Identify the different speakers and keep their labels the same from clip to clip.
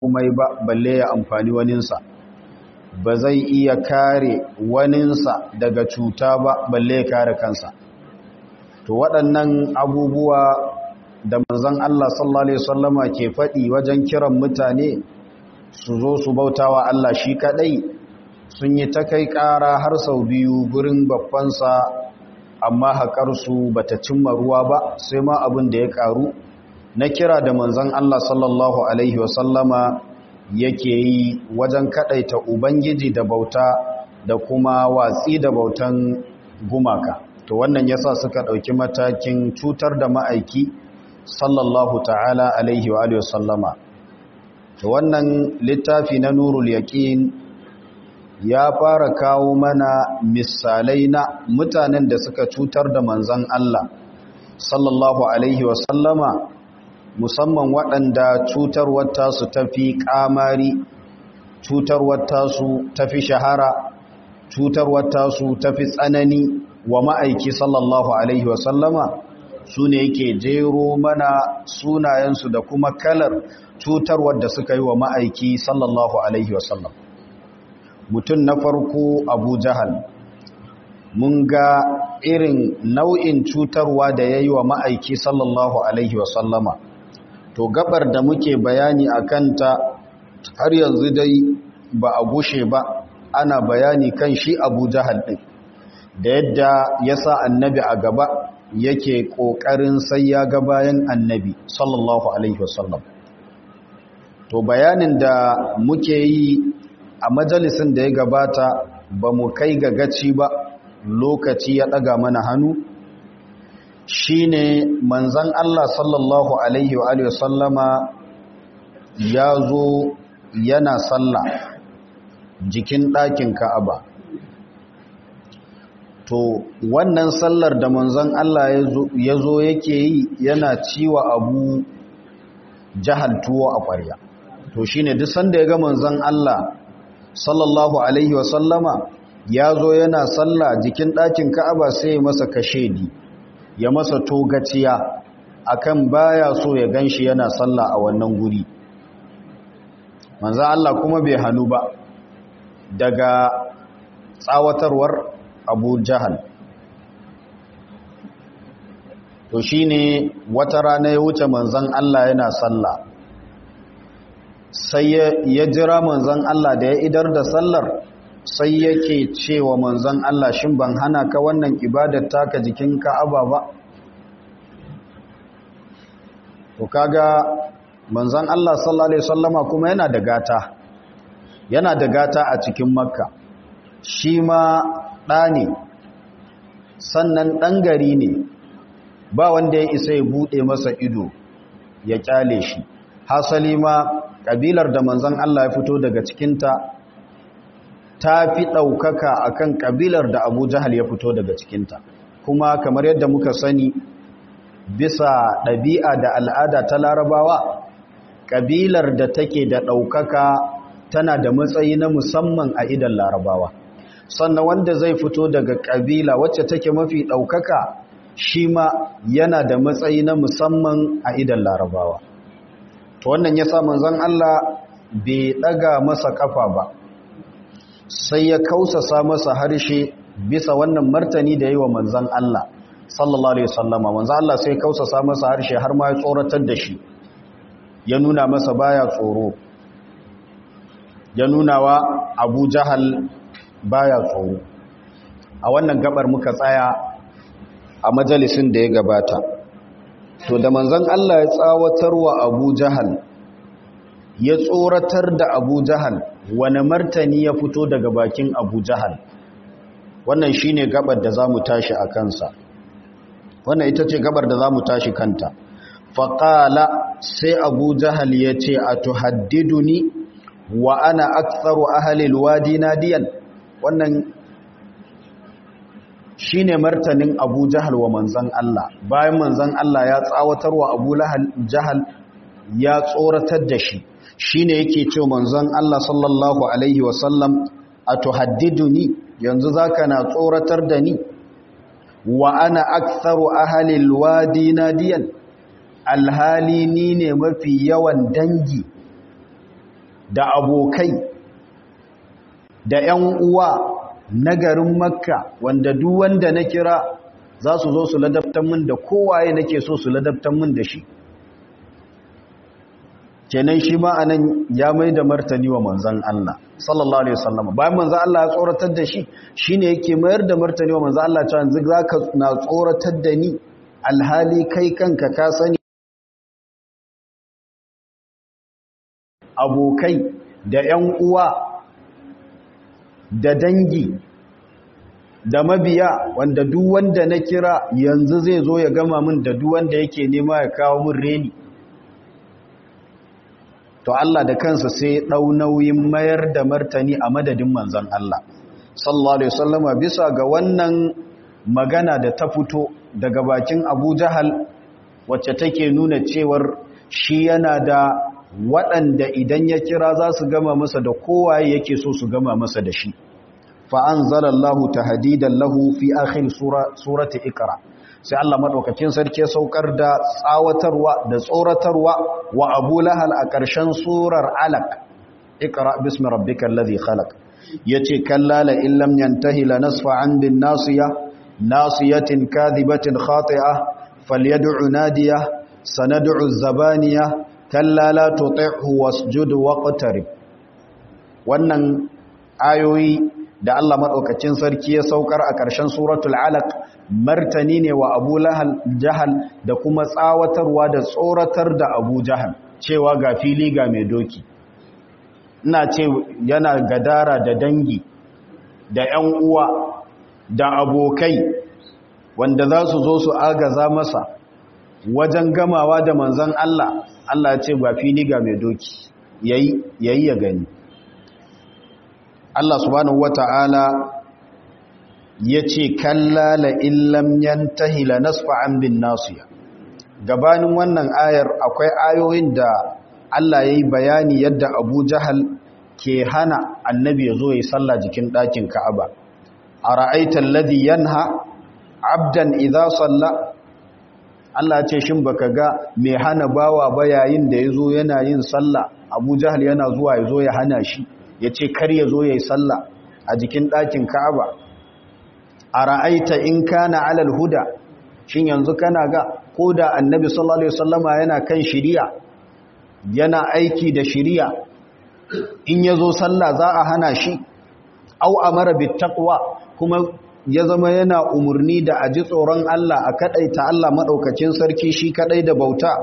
Speaker 1: komai ba balle ya amfani waninsa ba zai iya kare waninsa daga cuta ba balle ya kare kansa to waɗannan abubuwa da manzon Allah sallallahu alaihi wasallama ke faɗi wajen kiran mutane su zo su bautawa Allah shi kadai sun yi ta kai ƙara har sau biyu gurin babbansa amma haƙarsu ba ta cimma ruwa ba sai ma abin da ya ƙaru na kira da manzan Allah sallallahu Alaihi wasallama yake yi wajen kaɗaita Ubangiji da bauta da kuma watsi da bautan gumaka to wannan yasa suka ɗauki matakin cutar da ma'aiki sallallahu ta'ala Alaihi wa sallama to wannan littafi na nurul yaƙin ya fara kawo mana misalai na mutanen da suka cutar da manzan Allah sallallahu alaihi wasallama musamman waɗanda cutarwar tasu tafi ƙamari cutarwar tasu tafi shahara cutarwar tasu tafi tsanani wa ma'aiki sallallahu alaihi wasallama su ne yake jero mana sunayensu da kuma kalar cutarwar da suka yi wa ma'aiki sallallahu alaihi wasallam mutum na farko abu jahal mun ga irin nau'in cutarwa da ya yi wa ma'aiki sallallahu alaihi wasallama to gabar da muke bayani a kanta har yanzu dai ba a gushe ba ana bayani kan shi abu jahal ɗin da yadda ya sa annabi a gaba yake ƙoƙarin sai ya ga bayan annabi sallallahu alaihi wasallam to bayanin da muke yi a majalisin da ya gabata ba mu kai ga gaci ba lokaci ya ɗaga mana hannu shi ne manzan Allah sallallahu Alaihi wa sallama ya zo yana sallah jikin ɗakin ka'aba to wannan sallar da manzan Allah ya zo yake yi yana ciwa abu jahal tuwo a ƙwarya to shi ne duk sanda ya ga manzan Allah sallallahu alaihi wasallama ya zo yana salla jikin ɗakin ka'aba sai masa kashedi ya masa togaciya akan baya so ya ganshi yana salla a wannan guri manzo Allah kuma bai hanu ba daga tsawatarwar Abu Jahal to shine wata rana ya wuce manzon Allah yana salla sai ya jira manzan Allah da ya idar da sallar sai yake cewa manzan Allah shin ban hana ka wannan ibadar taka jikin Ka'aba ba to kaga manzan Allah sallallahu alaihi wasallama kuma yana da gata yana da gata a cikin Makka shi ma ɗa ne sannan ɗan gari ne ba wanda ya isa ya buɗe masa ido ya kyale shi hasali ma ƙabilar da manzan Allah ya fito daga cikinta ta fi ɗaukaka a kan ƙabilar da abu jahal ya fito daga cikinta kuma kamar yadda muka sani bisa ɗabi'a da al'ada ta larabawa ƙabilar da take da ɗaukaka tana da matsayi na musamman a idan larabawa sannan wanda zai fito daga ƙabila wacce take mafi ɗaukaka shi ma yana da matsayi na musamman a idan larabawa to wannan ya sa manzon Allah bai daga masa kafa ba sai ya kausasa masa harshe bisa wannan martani da yi wa manzon Allah sallallahu alaihi wasallama manzon Allah sai kausasa masa harshe har ma ya tsoratar da shi ya nuna masa baya tsoro ya nuna wa Abu Jahal baya tsoro a wannan gabar muka tsaya a majalisin da ya gabata to da manzon Allah ya tsawatar wa Abu Jahal ya tsoratar da Abu Jahal wani martani ya fito daga bakin Abu Jahal wannan shine gabar da zamu tashi a kansa wannan ita ce gabar da zamu tashi kanta faqala sai Abu Jahal yace atuhaddiduni wa ana aktharu ahli alwadi nadiyan wannan shi ne martanin abu jahal wa manzan Allah bayan manzan Allah ya tsawatar wa abu jahal ya tsoratar da shi shi ne yake ce manzan Allah sallallahu Alaihi wasallam a tuhaddiduni yanzu za ka na tsoratar da ni wa ana aktharu ahalil wadi nadiyan alhali ni ne mafi yawan dangi da abokai da 'yan uwa na garin makka wanda duk wanda na kira za su zo su ladabtan min da kowaye nake so su ladabtan min da shi kenan shi ma anan ya mai da martani wa manzan Allah sallallahu alaihi wasallam bayan manzan Allah ya tsoratar da shi shine yake mayar da martani wa manzan Allah cewa yanzu zaka na tsoratar da ni alhali kai kanka ka sani abokai da ƴan uwa da dangi da mabiya wanda duk wanda na kira yanzu zai zo ya gama min da duk wanda yake nema ya kawo min reni to Allah da kansa sai ɗau nauyin mayar da martani a madadin manzon Allah sallallahu alaihi wasallama bisa ga wannan magana da ta fito daga bakin Abu Jahal wacce take nuna cewar shi yana da waɗanda idan ya kira za su gama masa da kowaye yake so su gama masa da shi fa anzalallahu tahdidan lahu fi akhir sura surati iqra sai Allah madaukakin sarki saukar da tsawatarwa da tsoratarwa wa Abu Lahal a ƙarshen surar Alaq Iqra bismi rabbikal ladhi khalaq yace kallala illam yantahi lanasfa'an bin nasiya nasiyatin kadhibatin khati'ah falyad'u nadiya sanad'u zabaniya kallala tuti'hu wasjud waqtarib wannan ayoyi da Allah maɗaukacin sarki ya saukar a ƙarshen suratul alaq martani ne wa abu jahal da kuma tsawatarwa da tsoratar da abu jahal cewa ga fili ga mai doki ina ce yana gadara da dangi da 'yan uwa da abokai wanda za su zo su agaza masa wajen gamawa da manzan Allah Allah ce ga fili ga mai doki yayi ya gani Allah subhanahu wata'ala ya ce kalla la illam yantahi la nasfa'an bin nasiya gabanin wannan ayar akwai ayoyin da Allah ya yi bayani yadda Abu Jahal ke hana annabi ya zo ya yi sallah jikin ɗakin Ka'aba a ra'aitar ladhi yanha abdan idza salla Allah ce shin baka ga mai hana bawa ba yayin da ya zo yana yin sallah Abu Jahal yana zuwa ya zo ya hana shi ya ce kar ya zo ya yi sallah a jikin ɗakin ka'aba a ra'aita in kana alal huda shin yanzu kana ga ko da annabi sallallahu alaihi wasallama yana kan shiriya yana aiki da shiriya in ya zo sallah za a hana shi au amara bit taqwa kuma ya zama yana umurni da aji tsoron Allah a kadaita Allah madaukakin sarki shi kadai da bauta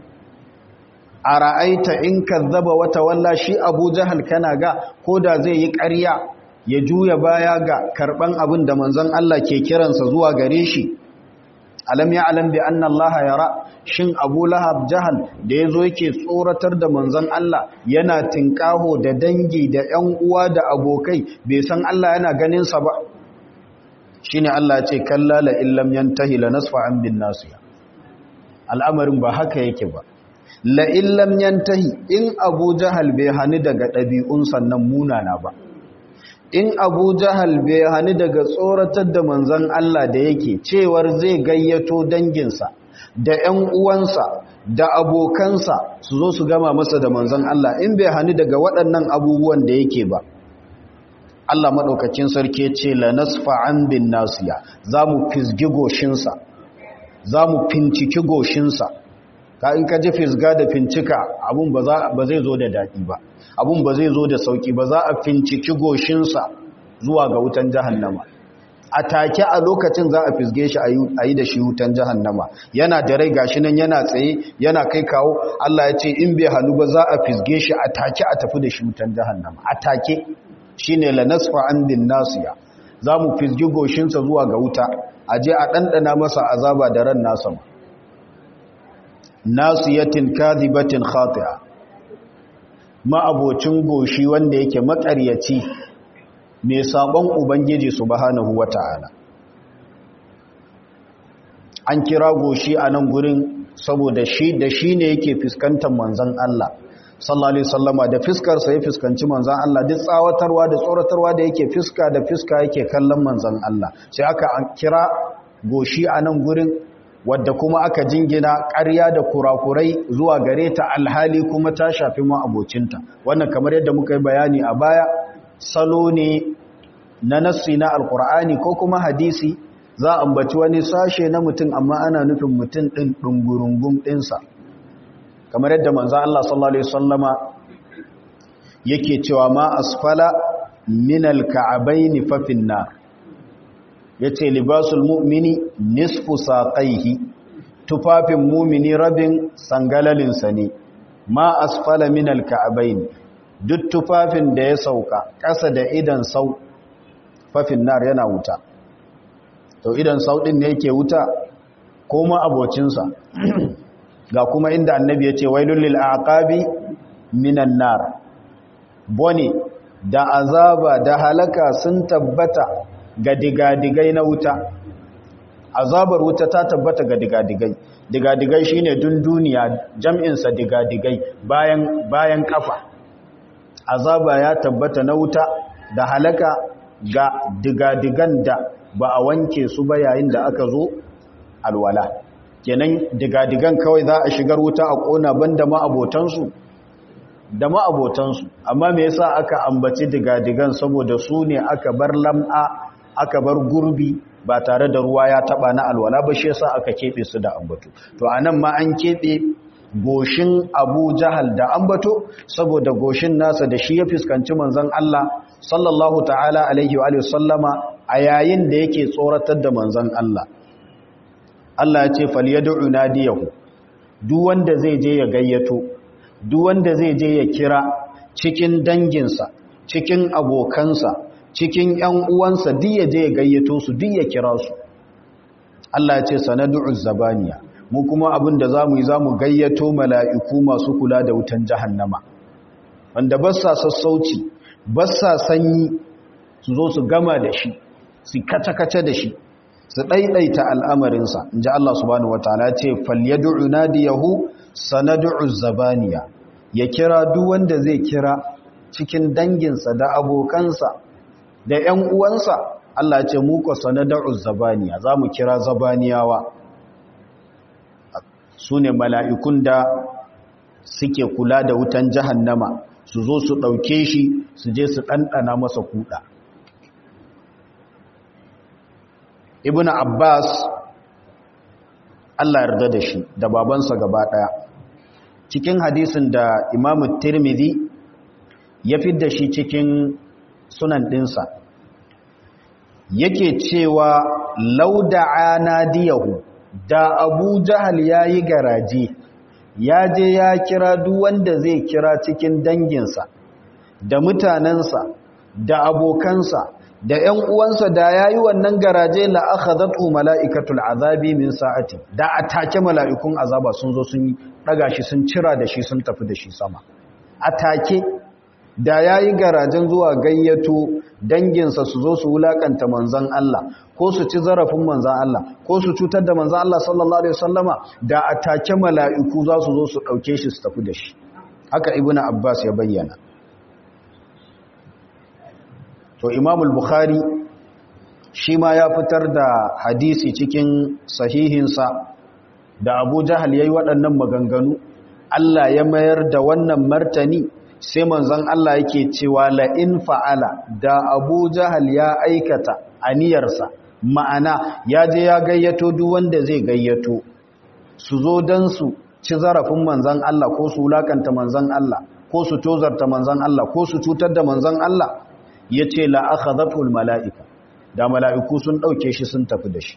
Speaker 1: a ra'aita in kazzaba wata walla shi abu jahal kana ga ko da zai yi ƙarya ya juya baya ga karɓan abin da manzon Allah ke kiransa zuwa gare shi alam ya alam bi anna Allah yara shin abu lahab jahal da ya zo yake tsoratar da manzon Allah yana tinkaho da dangi da ƴan uwa da abokai bai san Allah yana ganin sa ba shine Allah ya ce kallala illam yantahi lanasfa'an bin nasiya al'amarin ba haka yake ba la'illam yantahi in abu jahal bai hani daga ɗabi'un sannan munana ba in abu jahal bai hani daga tsoratar da manzan Allah da yake cewar zai gayyato danginsa da ‘yan uwansa da abokansa su zo su gama masa da manzan Allah in bai hani daga waɗannan abubuwan da yake ba Allah maɗaukacin sarki ce la nasfa'an bin nasiya za mu fizgi goshinsa za mu finciki goshinsa ka in ka ji fisga da fincika abun ba zai zo da daɗi ba abun ba zai zo da sauƙi ba za a finciki goshinsa zuwa ga wutan jahannama a take a lokacin za a fisge shi a yi da shi wutan jahannama yana da rai gashi nan yana tsaye yana kai kawo Allah ya ce in bai hannu ba za a fisge shi a take a tafi da shi wutan jahannama a take shine la nasfa an bin nasiya za mu fisgi goshinsa zuwa ga wuta a je a ɗanɗana masa azaba da ran nasa ma nasiyatin kadhibatin khati'a ma'abocin goshi wanda yake makaryaci mai sabon ubangiji subhanahu wata'ala an kira goshi a nan gurin saboda shi da shi ne yake fuskantar manzon Allah sallallahu alaihi wasallama da fiskar sa ya fuskanci manzon Allah duk tsawatarwa da tsoratarwa da yake fiska da fiska yake kallon manzon Allah sai aka kira goshi a nan gurin wadda kuma aka jingina ƙarya da kurakurai zuwa gare ta alhali kuma ta shafi ma abocinta wannan kamar yadda muka yi bayani a baya salo ne na nassi na alkur'ani ko kuma hadisi za a ambaci wani sashe na mutum amma ana nufin mutum ɗin ɗungurungun ɗinsa kamar yadda manzo Allah sallallahu alaihi wasallama yake cewa ma asfala min alka'abaini fa finnar yace libasul mu'mini nisfu saqaihi tufafin mu'mini rabin sangalalin sa ne ma asfala min alka'abaini duk tufafin da ya sauka ƙasa da idan sau fa finnar yana wuta to idan sau din ne yake wuta ko ma abocinsa ga kuma inda annabi ya ce wailul lil aqabi minan nar bone da azaba da halaka sun tabbata ga digadigai na wuta azabar wuta ta tabbata ga digadigai digadigai shine dunduniya jam'in sa digadigai bayan bayan kafa azaba ya tabbata na wuta da halaka ga digadigan da ba a wanke su ba yayin da aka zo alwala kenan digadigan kawai za a shigar wuta a kona banda ma abotansu da ma abotansu amma me yasa aka ambaci digadigan saboda su ne aka bar lam'a aka bar gurbi ba tare da ruwa ya taba na alwala ba shi yasa aka kebe su da ambato to anan ma an kebe goshin Abu Jahal da ambato saboda goshin nasa da shi ya fuskanci manzon Allah sallallahu ta'ala alaihi wa sallama a yayin da yake tsoratar da manzon Allah Allah ya ce falyad'u nadiyahu duk wanda zai je ya gayyato duk wanda zai je ya kira cikin danginsa cikin abokansa cikin ƴan uwansa duk ya je ya gayyato su duk ya kira su Allah ya ce sanad'u zabaniya mu kuma abin da zamu yi zamu gayyato mala'iku masu kula da wutan jahannama wanda ba sa sassauci ba sa sanyi su zo su gama da shi su kace-kace da shi su ɗaiɗaita al'amarinsa in ji Allah subhanahu wataala ce falyad'u nadiyahu sanad'u zabaniya ya kira duk wanda zai kira cikin danginsa da abokansa da ‘yan uwansa Allah ce muka sanad'u zabaniya za mu kira zabaniyawa su ne mala'ikun da suke kula da wutan jahannama su zo su ɗauke shi su je su ɗanɗana masa kuɗa ibn abbas allah yarda da shi da babansa gaba ɗaya cikin hadisin da imamu tirmidhi ya fi da shi cikin sunan ɗinsa yake cewa lauda'a nadiyahu da abu jahal ya yi garaje ya je ya kira duk wanda zai kira cikin danginsa da mutanensa da abokansa da ‘yan uwansa da ya yi wannan garaje la aka zato mala'ikatul azabi min sa'ati da a take mala'ikun azaba sun zo sun ɗaga shi sun cira da shi sun tafi da shi sama a take da ya yi garajen zuwa gayyato danginsa su zo su wulaƙanta manzan Allah ko su ci zarafin manzan Allah ko su cutar da manzan Allah sallallahu Alaihi wasallama da a take mala'iku za su zo su ɗauke shi su tafi da shi haka ibn abbas ya bayyana to imamul bukhari shi ma ya fitar da hadisi cikin sahihinsa da abu jahal ya yi waɗannan maganganu Allah ya mayar da wannan martani sai manzon Allah yake cewa la'in fa'ala da abu jahal ya aikata aniyarsa ma'ana ya je ya gayyato duk wanda zai gayyato su zo don su ci zarafin manzon Allah ko su wulakanta manzon Allah ko su tozarta manzon Allah ko su cutar da manzon Allah ya ce la'akhazatul mala'ika da mala'iku sun ɗauke shi sun tafi da shi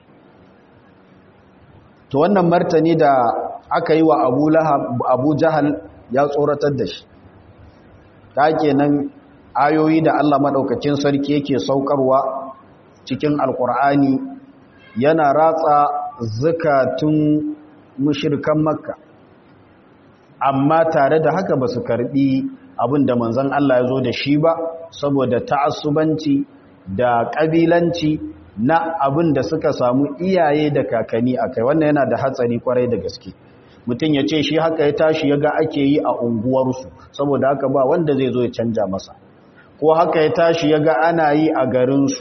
Speaker 1: to wannan martani da aka yi wa abu jahal ya tsoratar da shi ta kenan ayoyi da Allah maɗaukacin sarki yake saukarwa cikin alkur'ani yana ratsa zukatun mushirkan makka amma tare da haka ba su karɓi abin da manzan Allah ya zo da shi ba saboda ta'assubanci da ƙabilanci na abin da suka samu iyaye da kakanni a kai wannan yana da hatsari kwarai da gaske mutum ya ce shi haka ya tashi ya ga ake yi a unguwarsu saboda haka ba wanda zai zo ya canja masa ko haka ya tashi ya ga ana yi a garinsu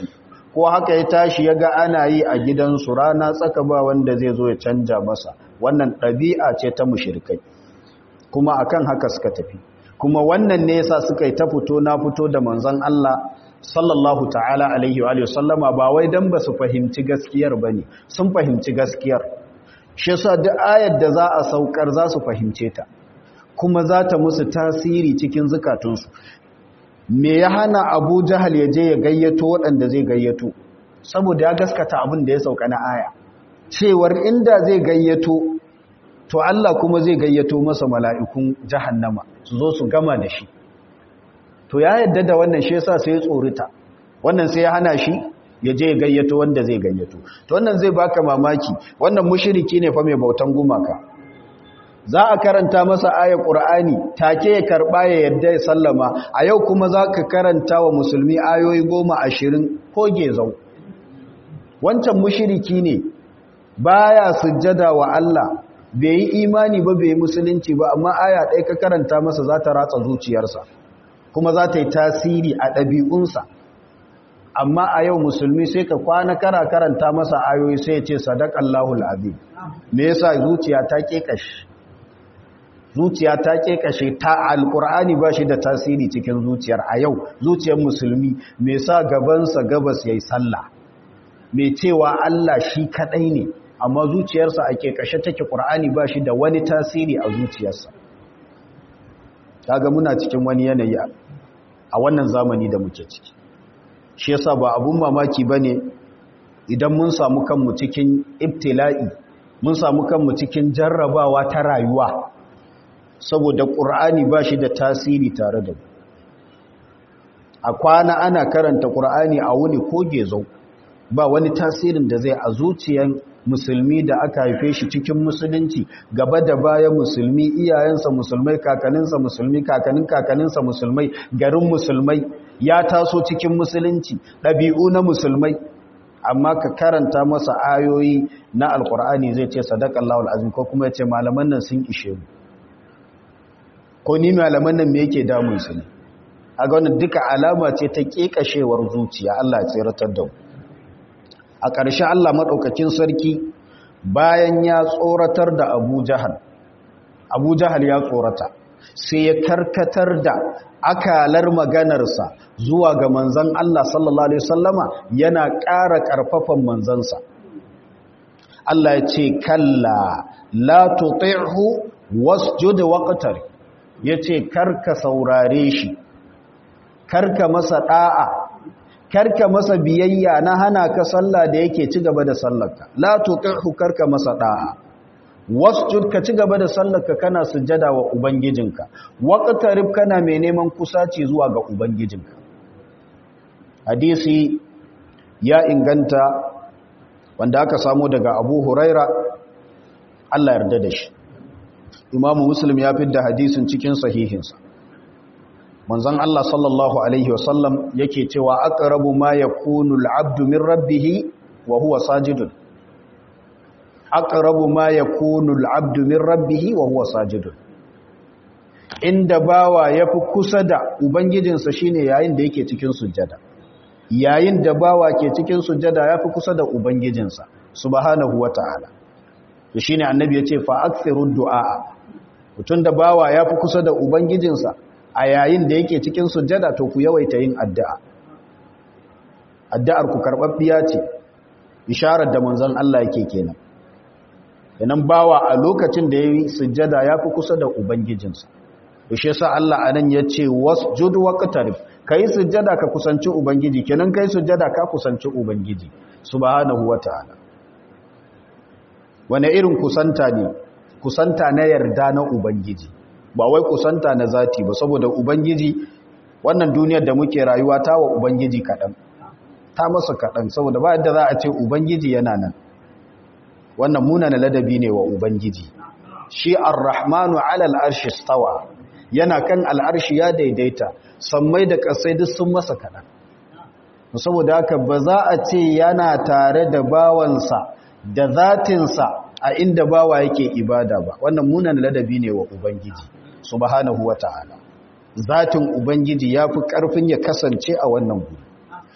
Speaker 1: ko haka ya tashi ya ga ana yi a gidansu rana tsaka ba wanda zai zo ya canja masa wannan ɗabi'a ce ta mushirikai kuma akan haka suka tafi kuma wannan ne yasa suka yi ta fito na fito da manzon Allah sallallahu ta'ala alaihi wa sallama ba wai dan ba su fahimci gaskiyar bane sun fahimci gaskiyar shi yasa duk ayar da za a saukar za su fahimce ta kuma za ta musu tasiri cikin zukatunsu me ya hana abu jahal ya je ya gayyato waɗanda zai gayyato saboda ya gaskata abin da ya sauka na aya cewar inda zai gayyato to Allah kuma zai gayyato masa mala'ikun jahannama su zo su gama da shi to ya yadda da wannan shi yasa sai ya tsorita wannan sai ya hana shi ya je ya gayyato wanda zai gayyato to wannan zai baka mamaki wannan mushriki ne fa mai bautan gumaka za a karanta masa ayar ƙur'ani take ya karɓa ya yadda ya sallama a yau kuma za ka karanta wa musulmi ayoyi goma ashirin ko gezau wancan mushiriki ne baya sujjada wa Allah bai yi imani ba bai yi musulunci ba amma aya ɗaya ka karanta masa za ta ratsa zuciyarsa kuma za ta yi tasiri a ɗabi'unsa amma a yau musulmi sai ka kwana kara karanta masa ayoyi sai ya ce sadaƙallahul abin me yasa zuciya ta ƙeƙashi zuciya ta kashe ta alkur'ani ba shi da tasiri cikin zuciyar a yau zuciyar musulmi mai sa gabansa gabas ya yi sallah mai cewa Allah shi kadai ne amma zuciyarsa ake kashe take ƙur'ani ba shi da wani tasiri a zuciyarsa kaga muna cikin wani yanayi a wannan zamani da muke ciki shi yasa ba abun mamaki bane idan mun samu kanmu cikin ibtila'i mun samu kanmu cikin jarrabawa ta rayuwa saboda ƙur'ani ba shi da tasiri tare da a kwana ana karanta ƙur'ani a wuni ko gezo ba wani tasirin da zai a zuciyan musulmi da aka haife shi cikin musulunci gaba da baya musulmi iyayensa musulmai kakaninsa musulmi kakanin kakaninsa musulmai garin musulmai ya taso cikin musulunci ɗabi'u na musulmai amma ka karanta masa ayoyi na alkur'ani zai ce sadakallahu alazim ko kuma ya ce malaman nan sun ishe mu ko ni malaman nan me yake damun su ne a ga wannan duka alama ce ta kekashewar zuciya Allah ya tsiratar da mu a ƙarshe Allah madaukakin sarki bayan ya tsoratar da Abu Jahal Abu Jahal ya tsorata sai ya karkatar da akalar maganarsa zuwa ga manzon Allah sallallahu alaihi wasallama yana ƙara ƙarfafan manzansa Allah ya ce kalla la tuti'hu wasjud waqtar ya ce karka saurare shi karka masa ɗa'a karka masa biyayya na hana ka sallah da yake ci gaba da sallarka la tuqihu karka masa ɗa'a wasjud ka ci gaba da sallarka kana sujjada wa ubangijinka waqtarib kana mai neman kusaci zuwa ga ubangijinka hadisi ya inganta wanda aka samu daga Abu Huraira Allah yarda da shi imamu muslim ya fi da hadisin cikin sahihinsa manzon Allah sallallahu alaihi wasallam yake cewa aqrabu ma yakunu al-abdu min rabbih wa huwa sajidun aqrabu ma yakunu al-abdu min rabbih wa huwa sajidun inda bawa yafi kusa da ubangijinsa shine yayin da yake cikin sujjada yayin da bawa ke cikin sujjada yafi kusa da ubangijinsa subhanahu wataala shi ne annabi ya ce fa'aksirun du'a mutum da bawa ya fi kusa da ubangijinsa a yayin da yake cikin sujjada to ku yawaita yin addu'a addu'ar ku karɓaɓɓiya ce isharar da manzan Allah yake kenan yanan bawa a lokacin da ya yi sujjada ya fi kusa da ubangijinsa shi sa Allah a nan ya ce wasjud waqtarib kai sujjada ka kusanci ubangiji kenan kai sujjada ka kusanci ubangiji subhanahu wataala wane irin kusanta ne kusanta na yarda na ubangiji ba wai kusanta na zati ba saboda ubangiji wannan duniyar da muke rayuwa ta wa ubangiji kaɗan ta masa kaɗan saboda ba yadda za a ce ubangiji yana nan wannan munana ladabi ne wa ubangiji shi ar-rahmanu ala al-arshi stawa yana kan al'arshi ya daidaita sammai da ƙasai duk sun masa kaɗan saboda haka ba za a ce yana tare da bawansa da zatinsa a inda bawa yake ibada ba wannan munan ladabi ne wa ubangiji subhanahu wata'ala zatin ubangiji ya fi ƙarfin ya kasance a wannan guri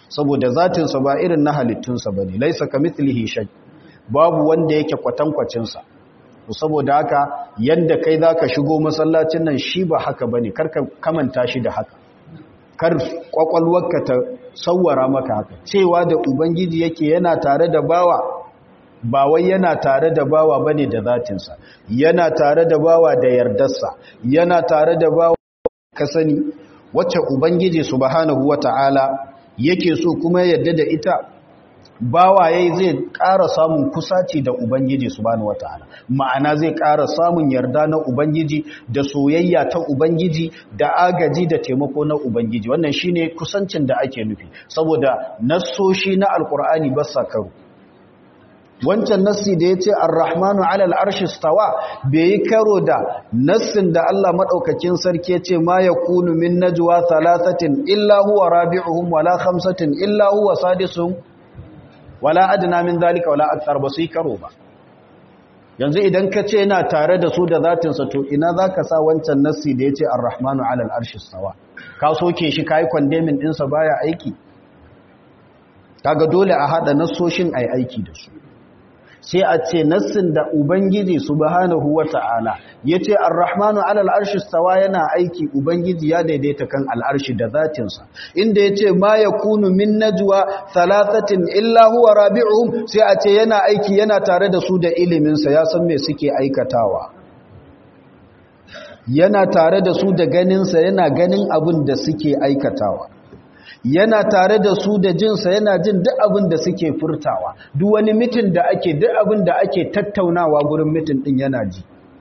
Speaker 1: saboda zatinsa ba irin na halittunsa ba ne laisa ka mithlihi shay babu wanda yake kwatankwacinsa saboda haka yadda kai za ka shigo masallacin nan shi ba haka ba ne karka kamanta shi da haka kar kwakwalwarka ta sauwara maka haka cewa da ubangiji yake yana tare da bawa ba wai yana tare da bawa bane da zatinsa yana tare da bawa da yardarsa yana tare da bawa ka sani wacce ubangiji subhanahu wata'ala yake so kuma yadda da ita bawa yayi zai ƙara samun kusaci da ubangiji subhanahu wata'ala ma'ana zai ƙara samun yarda na ubangiji da soyayya ta ubangiji da agaji da taimako na ubangiji wannan shine kusancin da ake nufi saboda nassoshi na alkur'ani ba sa karo wancan nassi da ya ce arrahmanu alal arshi stawa bai yi karo da nassin da Allah maɗaukakin sarki ya ce ma ya kunu min najwa talatatin illa huwa rabi'uhum wala khamsatin illa huwa sadisuhum wala adna min zalika wala akthar ba su yi karo ba yanzu idan ka ce yana tare da su da zatinsa to ina za ka sa wancan nassi da ya ce arrahmanu alal arshi stawa ka soke shi ka yi kwandemin ɗinsa baya aiki kaga dole a haɗa nassoshin a yi aiki da su sai a ce nassin da ubangiji subhanahu wata'ala yace ar-rahmanu 'ala al-arshi stawa yana aiki ubangiji ya daidaita kan al-arshi da zatinsa inda yace ma yakunu min najwa thalathatin illa huwa rabi'uhum sai a ce yana aiki yana tare da su da ilimin sa ya san me suke aikatawa yana tare da su da ganin sa yana ganin abin da suke aikatawa yana tare da su da jinsa yana jin duk abin da suke furtawa duk wani mitin da ake duk abin da ake tattaunawa gurin mitin din yana ji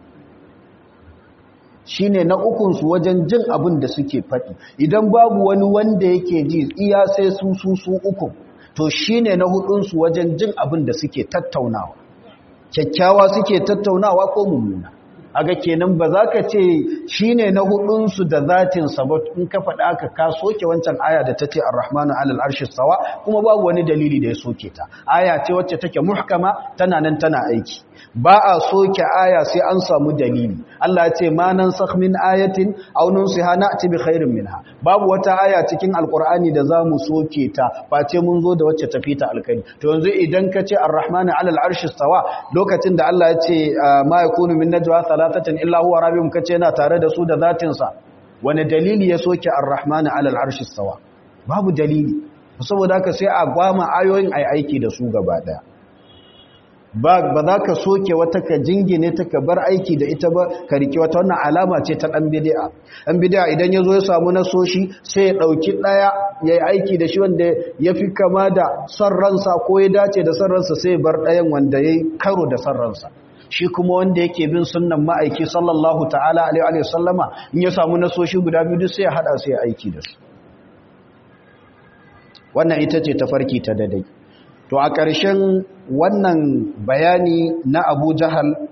Speaker 1: shine na ukunsu wajen jin abin da suke faɗi idan babu wani wanda yake ji iya sai su su su uku to shine na hudunsu wajen jin abin da suke tattaunawa kyakkyawa suke tattaunawa ko mummuna aga kenan ba za ka ce shi ne na hudunsu da zatinsa ba in ka faɗa aka ka soke wancan aya da ta ce ar-rahmanu alal arshi sawa kuma babu wani dalili da ya soke ta aya ce wacce take muhkama tana nan tana aiki ba a soke aya sai an samu dalili Allah ya ce ma nan sakh min ayatin aw nunsiha na'ti bi khairin minha babu wata aya cikin alqur'ani da zamu soke ta face mun zo da wacce tafi ta alkhairi to yanzu idan ka ce ar-rahmanu alal arshi sawa lokacin da Allah ya ce ma yakunu min najwa salatatan illa huwa rabbihum kace yana tare da su da zatin sa wani dalili ya soke ar-rahmanu alal arshi sawa babu dalili saboda haka sai a gwama ayoyin ai aiki da su gaba daya ba za ka soke wata ka jingine ta ka bar aiki da ita ba ka rike wata wannan alama ce ta ɗan bidi'a ɗan bidi'a idan ya zo ya samu nasoshi sai ya ɗauki ɗaya ya yi aiki da shi wanda ya fi kama da son ransa ko ya dace da son ransa sai ya bar ɗayan wanda ya yi karo da son ransa shi kuma wanda yake bin sunnan ma'aiki sallallahu ta'ala alaihi wa sallama in ya samu nasoshi guda biyu sai ya haɗa sai ya aiki da su wannan ita ce tafarki ta dadai to a ƙarshen wannan bayani na abu jahal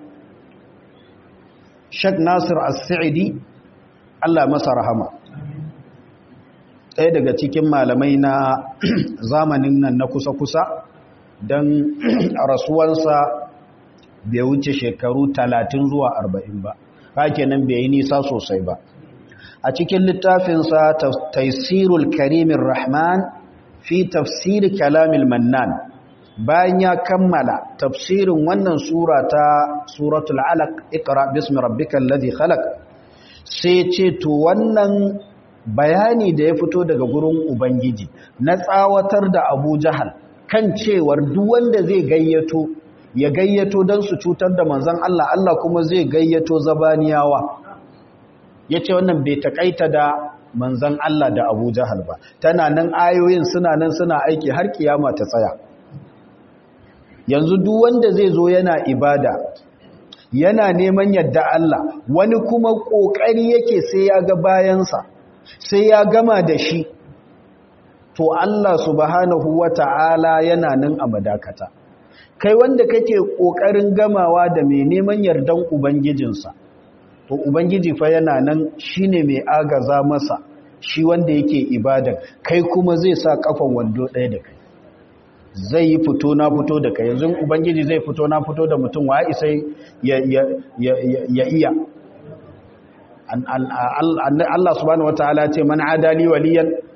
Speaker 1: shek nasir as-sa'idi allah masa rahama ɗaya daga cikin malamai na zamanin nan na kusa-kusa don rasuwansa bai wuce shekaru talatin zuwa arba'in ba hake nan bai yi nisa sosai ba a cikin littafinsa taisirul karimin rahman fi tafsiri kalamil mannan bayan ya kammala tafsirin wannan sura ta suratul alaq iqra bismi rabbikal ladhi khalaq sai ce to wannan bayani da ya fito daga gurin ubangiji na tsawatar da Abu Jahal kan cewar duk wanda zai gayyato ya gayyato dan su cutar da manzon Allah Allah kuma zai gayyato zabaniyawa yace wannan bai takaita da manzan Allah da Abu Jahal ba tana nan ayoyin suna nan suna aiki har kiyama ta tsaya yanzu duk wanda zai zo yana ibada yana neman yadda Allah wani kuma kokari yake sai ya ga bayansa sai ya gama da shi to Allah subhanahu wata'ala yana nan a madakata kai wanda kake kokarin gamawa da mai neman yardan ubangijinsa to ubangiji fa yana nan shine mai agaza masa shi wanda yake ibadan kai kuma zai sa kafan wando ɗaya da kai zai yi fito na fito da kai yanzu ubangiji zai fito na fito da mutum wa isa ya iya Allah subhanahu wataala ce man adali waliyan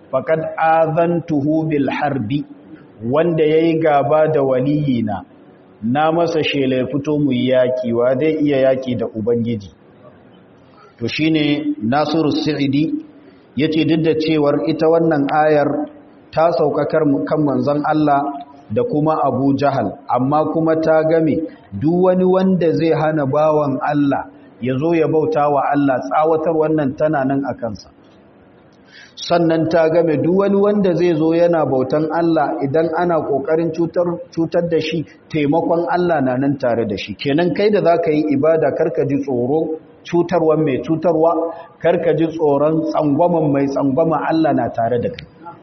Speaker 1: faqad azantuhu bil harbi wanda yayi gaba da waliyina na masa shela fito mu yaki wa zai iya yaki da ubangiji to shine Nasiru Sa'idi yace duk da cewar ita wannan ayar ta saukakar kan manzon Allah da kuma Abu Jahal amma kuma ta game duk wani wanda zai hana bawan Allah ya zo ya bauta wa Allah tsawatar wannan tana nan a kansa sannan ta game duk wani wanda zai zo yana bautan Allah idan ana kokarin cutar cutar da shi taimakon Allah na nan tare da shi kenan kai da zaka yi ibada karka ji tsoro cutarwa mai cutarwa karka ji tsoron tsangwaman mai tsangwama Allah na tare da kai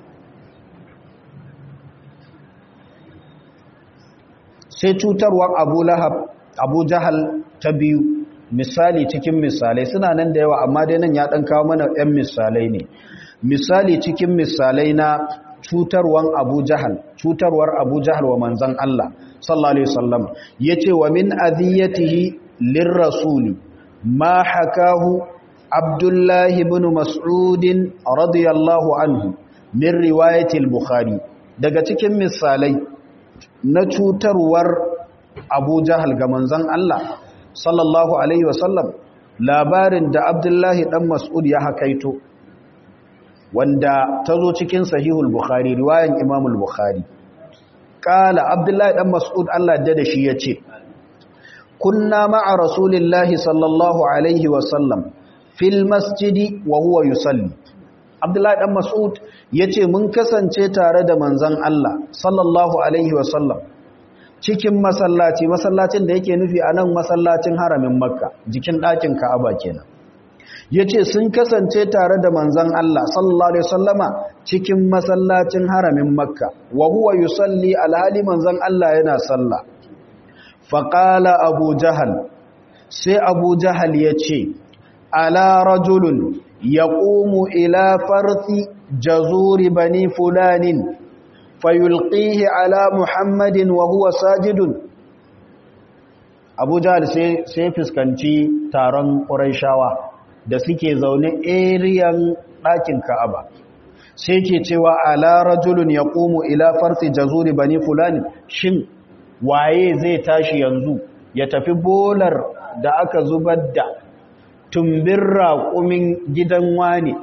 Speaker 1: sai cutarwar abu lahab abu jahal ta biyu misali cikin misalai suna nan da yawa amma dai nan ya ɗan kawo mana 'yan misalai ne misali cikin misalai na cutarwar abu jahal cutarwar abu jahal wa manzan Allah sallallahu alaihi wasallam yace wa min adhiyatihi lirrasuli ma hakahu abdullahi ibn mas'ud radiyallahu anhu min riwayati al-bukhari daga cikin misalai na cutarwar abu jahal ga manzan Allah sallallahu alaihi wasallam labarin da abdullahi dan mas'ud ya hakaito wanda ta zo cikin sahihul bukhari riwayan imamul bukhari kala abdullahi dan mas'ud Allah da shi ya ce kunna ma'a rasulillahi sallallahu alaihi wasallam fil masjidi wa huwa yusalli abdullahi dan mas'ud ya ce mun kasance tare da manzan Allah sallallahu alaihi wasallam cikin masallaci masallacin da yake nufi a nan masallacin haramin makka jikin ɗakin ka'aba kenan ya ce sun kasance tare da manzan Allah sallallahu alaihi wasallama cikin masallacin haramin makka wa huwa yusalli alhali manzan Allah yana sallah faƙala abu jahal sai abu jahal ya ce ala rajulun ya ƙumu ila farthi jazuri bani fulanin fayulqihi ala muhammadin wa huwa sajidun abu jahal sai fuskanci taron ƙuraishawa da suke zaune eriyan ɗakin ka'aba sai ke cewa ala rajulun ya ƙumu ila farthi jazuri bani fulanin shin waye zai tashi yanzu ya tafi bolar da aka zubar da tumbin raƙumin gidan wani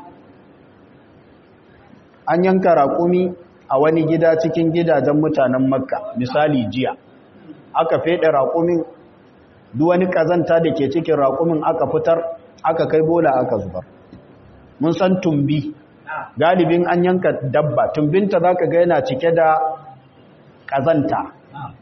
Speaker 1: an yanka raƙumi a wani gida cikin gidajen mutanen makka misali jiya aka feɗe raƙumin duk wani ƙazanta da ke cikin raƙumin aka fitar aka kai bola aka zubar mun san tumbi galibin an yanka dabba tumbinta za ka ga yana cike da ƙazanta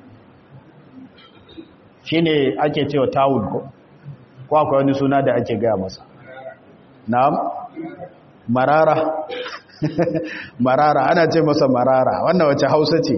Speaker 1: shi ne ake cewa tawul ko ko akwai wani suna da ake gaya masa na'am marara marara ana ce masa marara wannan wace hausa ce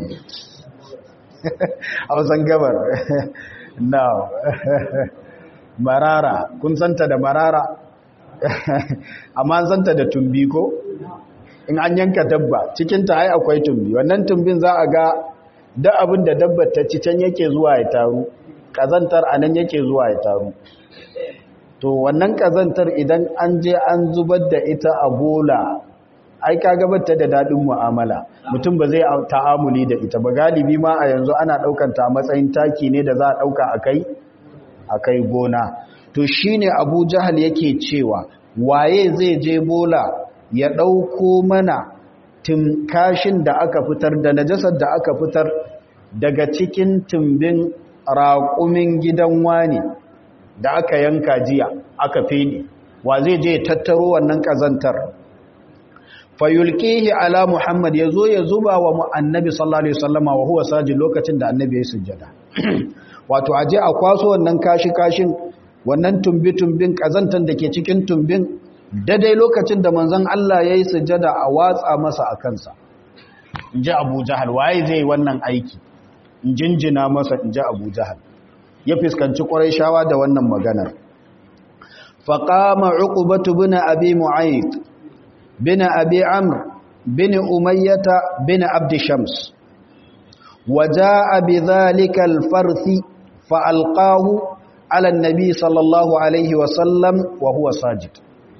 Speaker 1: hausan gabar na'am marara kun santa da marara amma an santa da tumbi ko in an yanka dabba cikinta ai akwai tumbi wannan tumbin za a ga da abin da dabbar ta ci can yake zuwa ya taru kazantar a nan yake zuwa ya taru to wannan kazantar idan an je an zubar da ita a bola ai ka gabata da daɗin mu'amala mutum ba zai ta'amuli da ita ba galibi ma a yanzu ana ɗaukanta a matsayin taki ne da za a ɗauka a kai a kai gona to shine abu jahal yake cewa waye zai je bola ya ɗauko mana kashin da aka fitar da najasar da aka fitar daga cikin tumbin raƙumin gidan wani da aka yanka jiya aka fene wa zai je tattaro wannan ƙazantar fayulkihi ala muhammad ya zo ya zuba wa annabi sallallahu alaihi wasallama wa huwa sajid lokacin da annabi ya sujjada wato aje a kwaso wannan kashi-kashin wannan tumbi-tumbin ƙazantar da ke cikin tumbin daidai lokacin da manzon Allah ya yi sujjada a watsa masa a kansa in ji abu jahal waye zai wannan aiki in jinjina masa in ji abu jahal ya fuskanci ƙwarai shawa da wannan maganar faƙama uqubatu bin abi mu'ayyid bin abi amr bin umayyata bin abd shams وجاء بذلك الفرث فألقاه على النبي صلى الله عليه وسلم وهو ساجد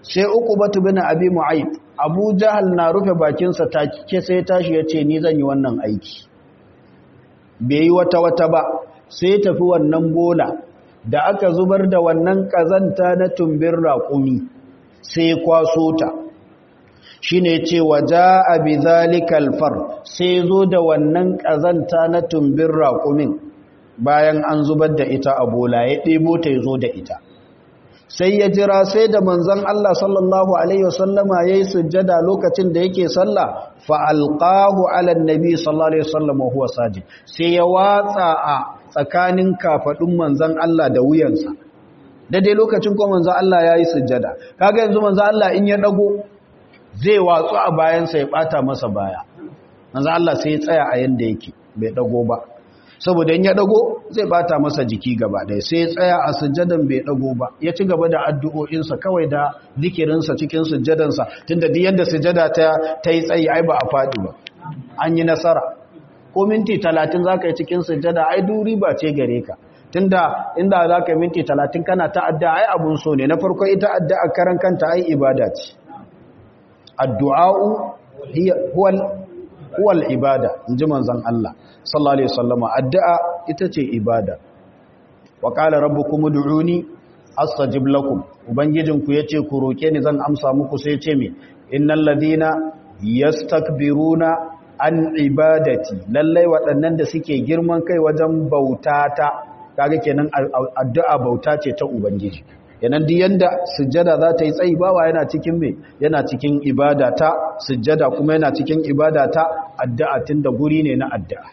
Speaker 1: sai uqbatu bin abi mu'ayyib abu jahal na rufe bakinsa take sai tashi ya ce ni zan yi wannan aiki bai yi wata wata ba sai tafi wannan bola da aka zubar da wannan kazanta na tumbin raƙumi sai kwaso ta shi ne ce waja a bizalikal far sai zo da wannan kazanta na tumbin raƙumin bayan an zubar da ita a bola ya ɗebo ta ya zo da ita sai ya jira sai da manzon Allah sallallahu alaihi wasallama yayi sujjada lokacin da yake sallah fa alqahu ala annabi sallallahu alaihi wasallam huwa sajid sai ya watsa a tsakanin kafadun manzon Allah da wuyansa dai lokacin ko manzon Allah yayi sujjada kaga yanzu manzon Allah in ya dago zai watsu a bayansa ya bata masa baya manzon Allah sai ya tsaya a yanda yake bai dago ba saboda in ya dago zai bata masa jiki gaba ɗaya sai ya tsaya a sujjadan bai dago ba ya ci gaba da addu'o'insa kawai da zikirinsa cikin sujjadansa tunda duk yanda sujjada ta ta yi tsayi ai ba a faɗi ba an yi nasara ko minti talatin za ka yi cikin sujjada ai duri ba ce gare ka tunda inda za ka yi minti talatin kana ta adda ai abun so ne na farko ita adda a karan kanta ai ibada ce addu'a'u huwal huwal ibada in ji manzon Allah sallallahu alaihi wasallama addu'a ita ce ibada wa qala rabbukum ud'uni astajib lakum ubangijinku yace ku roke ni zan amsa muku sai yace me innal ladina yastakbiruna an ibadati lallai waɗannan da suke girman kai wajen bautata kaga kenan addu'a bauta ce ta ubangiji yanan duk yanda sujjada za ta yi tsayi bawa yana cikin me yana cikin ibada ta sujjada kuma yana cikin ibada ta addu'a tunda guri ne na addu'a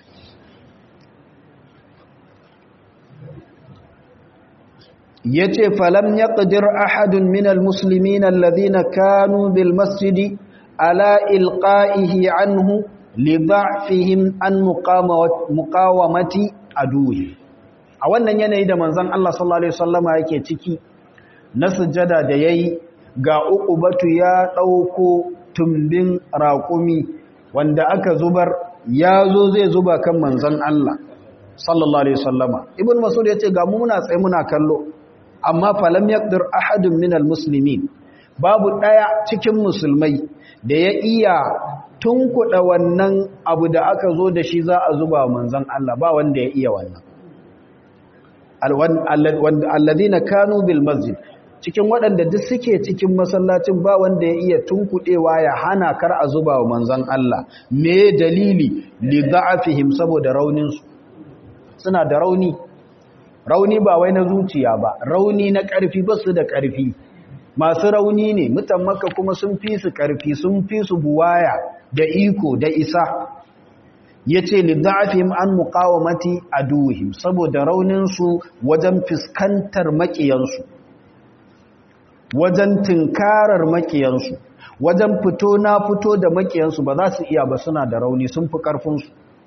Speaker 1: yace falam yaqdir ahadun minal muslimin alladhina kanu bil masjidi ala ilqa'ihi anhu li dha'fihim an muqawamati aduhi a wannan yanayi da manzon Allah sallallahu alaihi wasallama yake ciki na sujjada da yayi ga uqubatu ya dauko tumbin raƙumi wanda aka zubar ya zo zai zuba kan manzon Allah sallallahu alaihi wasallama ibn mas'ud yace ga mu muna tsaye muna kallo amma falam yaqdir ahadun minal muslimin babu daya cikin musulmai da ya iya tunkuda wannan abu da aka zo da shi za a zuba manzon Allah ba wanda ya iya wannan alladhina kanu bil masjid cikin waɗanda duk suke cikin masallacin ba wanda ya iya tunkuɗewa ya hana kar a zuba wa manzon Allah me dalili li da'afihim saboda raunin su suna da rauni rauni ba wai na zuciya ba rauni na ƙarfi ba su da ƙarfi masu rauni ne mutan maka kuma sun fi su ƙarfi sun fi su buwaya da iko da isa ya ce lidda'afim an muqawamati aduhim saboda rauninsu wajen fuskantar maƙiyansu wajen tinkarar maƙiyansu wajen fito na fito da maƙiyansu ba za su iya ba suna da rauni sun fi ƙarfinsu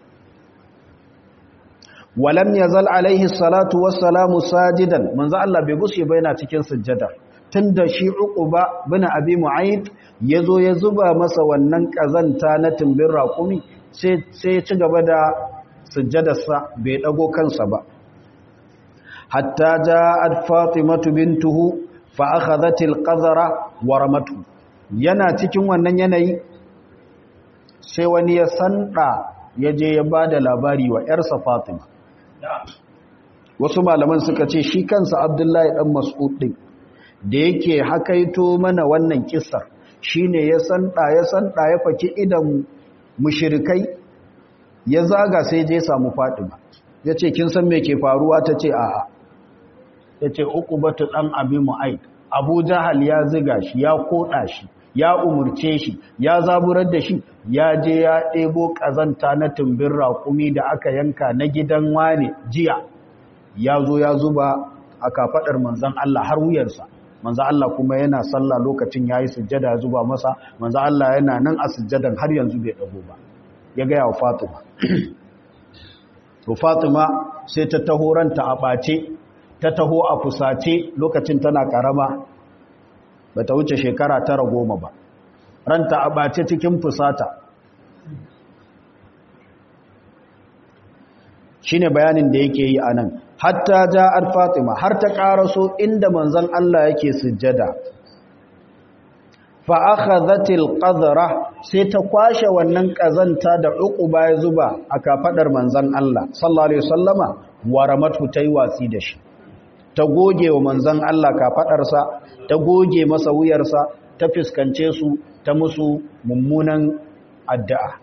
Speaker 1: walam yazal alaihi salatu wassalamu sajidan manzo Allah bai gushe ba yana cikin sujjada tunda shi uquba bin abi mu'ayyid yazo ya zuba masa wannan kazanta na tumbin raƙumi sai sai ya ci gaba da sujjadarsa bai dago kansa ba hatta ja'at fatimatu bintuhu fa akhadhat alqazara wa ramatu yana cikin wannan yanayi sai wani ya sanda yaje ya bada labari wa yarsa fatima wasu malaman suka ce shi kansa abdullahi dan mas'ud din da yake hakaito mana wannan kissar shine ya sanda ya sanda ya faki idan mushrikai ya zaga sai je samu fatima yace kin san me ke faruwa tace a'a yace uqubatu dan abi mu'aid abu jahal ya ziga shi ya koda shi ya umurce shi ya zaburar da shi ya je ya ɗebo ƙazanta na tumbin raƙumi da aka yanka na gidan wane jiya ya zo ya zuba a kafaɗar manzan Allah har wuyarsa manzan Allah kuma yana sallah lokacin ya yi sujjada ya zuba masa manzan Allah yana nan a sujjadan har yanzu bai ɗago ba ya gaya wa fatima to fatima sai ta taho ranta a ɓace ta taho a fusace lokacin tana ƙarama ba ta wuce shekara tara goma ba ranta a ɓace cikin fusata shi ne bayanin da yake yi a nan hatta ja'ar fatima har ta ƙaraso inda manzan Allah yake sujjada fa akhadhatil qadra sai ta kwashe wannan kazanta da uquba ya zuba a kafadar manzon Allah sallallahu alaihi wasallama waramatu tai watsi da shi ta goge wa manzon Allah kafadarsa ta goge masa wuyarsa ta fiskance su ta musu mummunan addu'a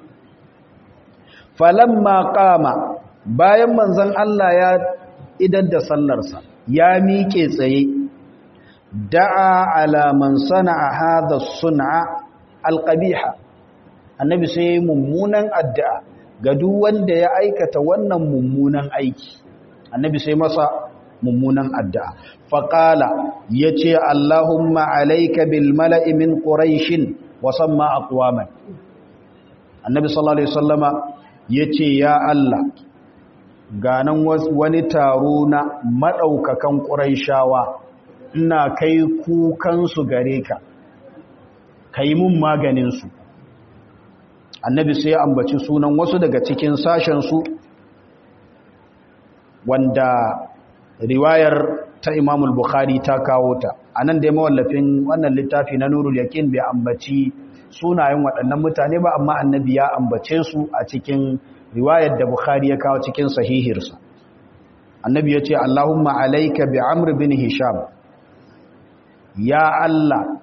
Speaker 1: falamma qama bayan manzon Allah ya idan da sallarsa ya miƙe tsaye da'a ala man sana'a hadha sun'a alqabiha annabi sai mummunan addu'a ga duk wanda ya aikata wannan mummunan aiki annabi sai masa mummunan addu'a faqala yace allahumma alayka bil mala'i min quraish wa samma aqwaman annabi sallallahu alaihi wasallama yace ya allah ganan wani taro na madaukakan quraishawa ina kai kukansu gare ka ka yi mun maganinsu annabi sai ya ambaci sunan wasu daga cikin sashensu wanda riwayar ta imamul bukhari ta kawo ta a nan dai mawallafin wannan littafi na nurul yakin bai ambaci sunayen waɗannan mutane ba amma annabi ya ambace su a cikin riwayar da bukhari ya kawo cikin sahihirsa annabi ya ce allahumma alaika bi amr bin hisham ya Allah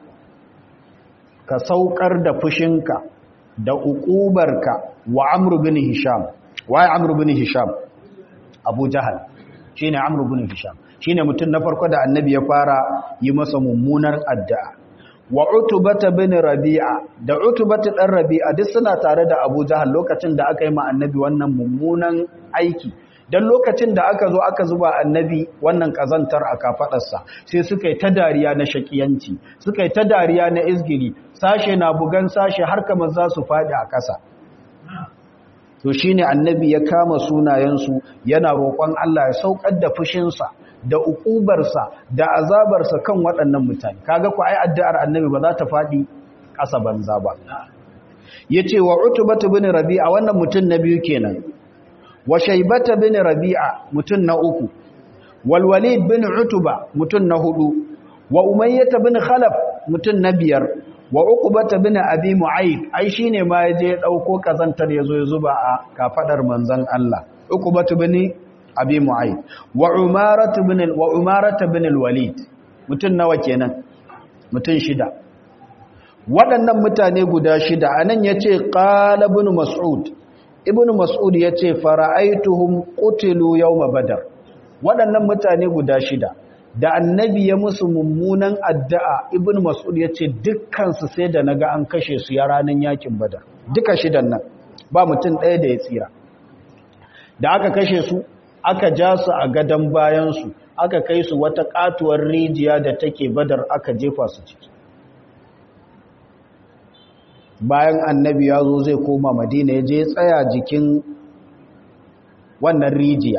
Speaker 1: ka saukar da fushinka da uƙubarka wa Amr bin Hisham waye Amr bin Hisham Abu Jahal shine Amr bin Hisham shine mutum na farko da Annabi ya fara yi masa mummunar addu'a wa Utbata bin Rabi'a da Utbata dan Rabi'a duk suna tare da Abu Jahal lokacin da aka yi ma Annabi wannan mummunan aiki don lokacin da aka zo aka zuba annabi wannan kazantar a kafadarsa sai suka yi ta dariya na shakiyanci suka yi ta dariya na izgiri sashe na bugan sashe har kamar za su faɗi a ƙasa to shine annabi ya kama sunayensu yana roƙon Allah ya saukar da fushinsa da ukubarsa da azabarsa kan waɗannan mutane kaga ku ai addu'ar annabi ba za ta faɗi ƙasa banza ba yace wa utbatu bin rabi'a wannan mutum na biyu kenan wa shaibata bin rabi'a mutun na uku wal walid bin utuba mutun na hudu wa umayyata bin khalaf mutun na biyar wa uqbata bin abi mu'ayd ai shine ma yaje ya dauko kazantar yazo ya zuba a kafadar manzon Allah uqbatu bin abi mu'ayd wa umaratu bin wa umaratu bin al walid mutun nawa kenan mutun shida waɗannan mutane guda shida anan yace qala ibn mas'ud ibn mas'ud ya ce fara'aituhum qutilu yawma badar waɗannan mutane guda shida da annabi ya musu mummunan addu'a ibn mas'ud ya ce dukkansu sai da naga an kashe su ya ranar yakin badar duka shidan nan ba mutum ɗaya da ya tsira da aka kashe su aka ja su a gadon bayansu aka kai su wata katuwar rijiya da take badar aka jefa su ciki bayan annabi ya zo zai koma madina ya je tsaya jikin wannan rijiya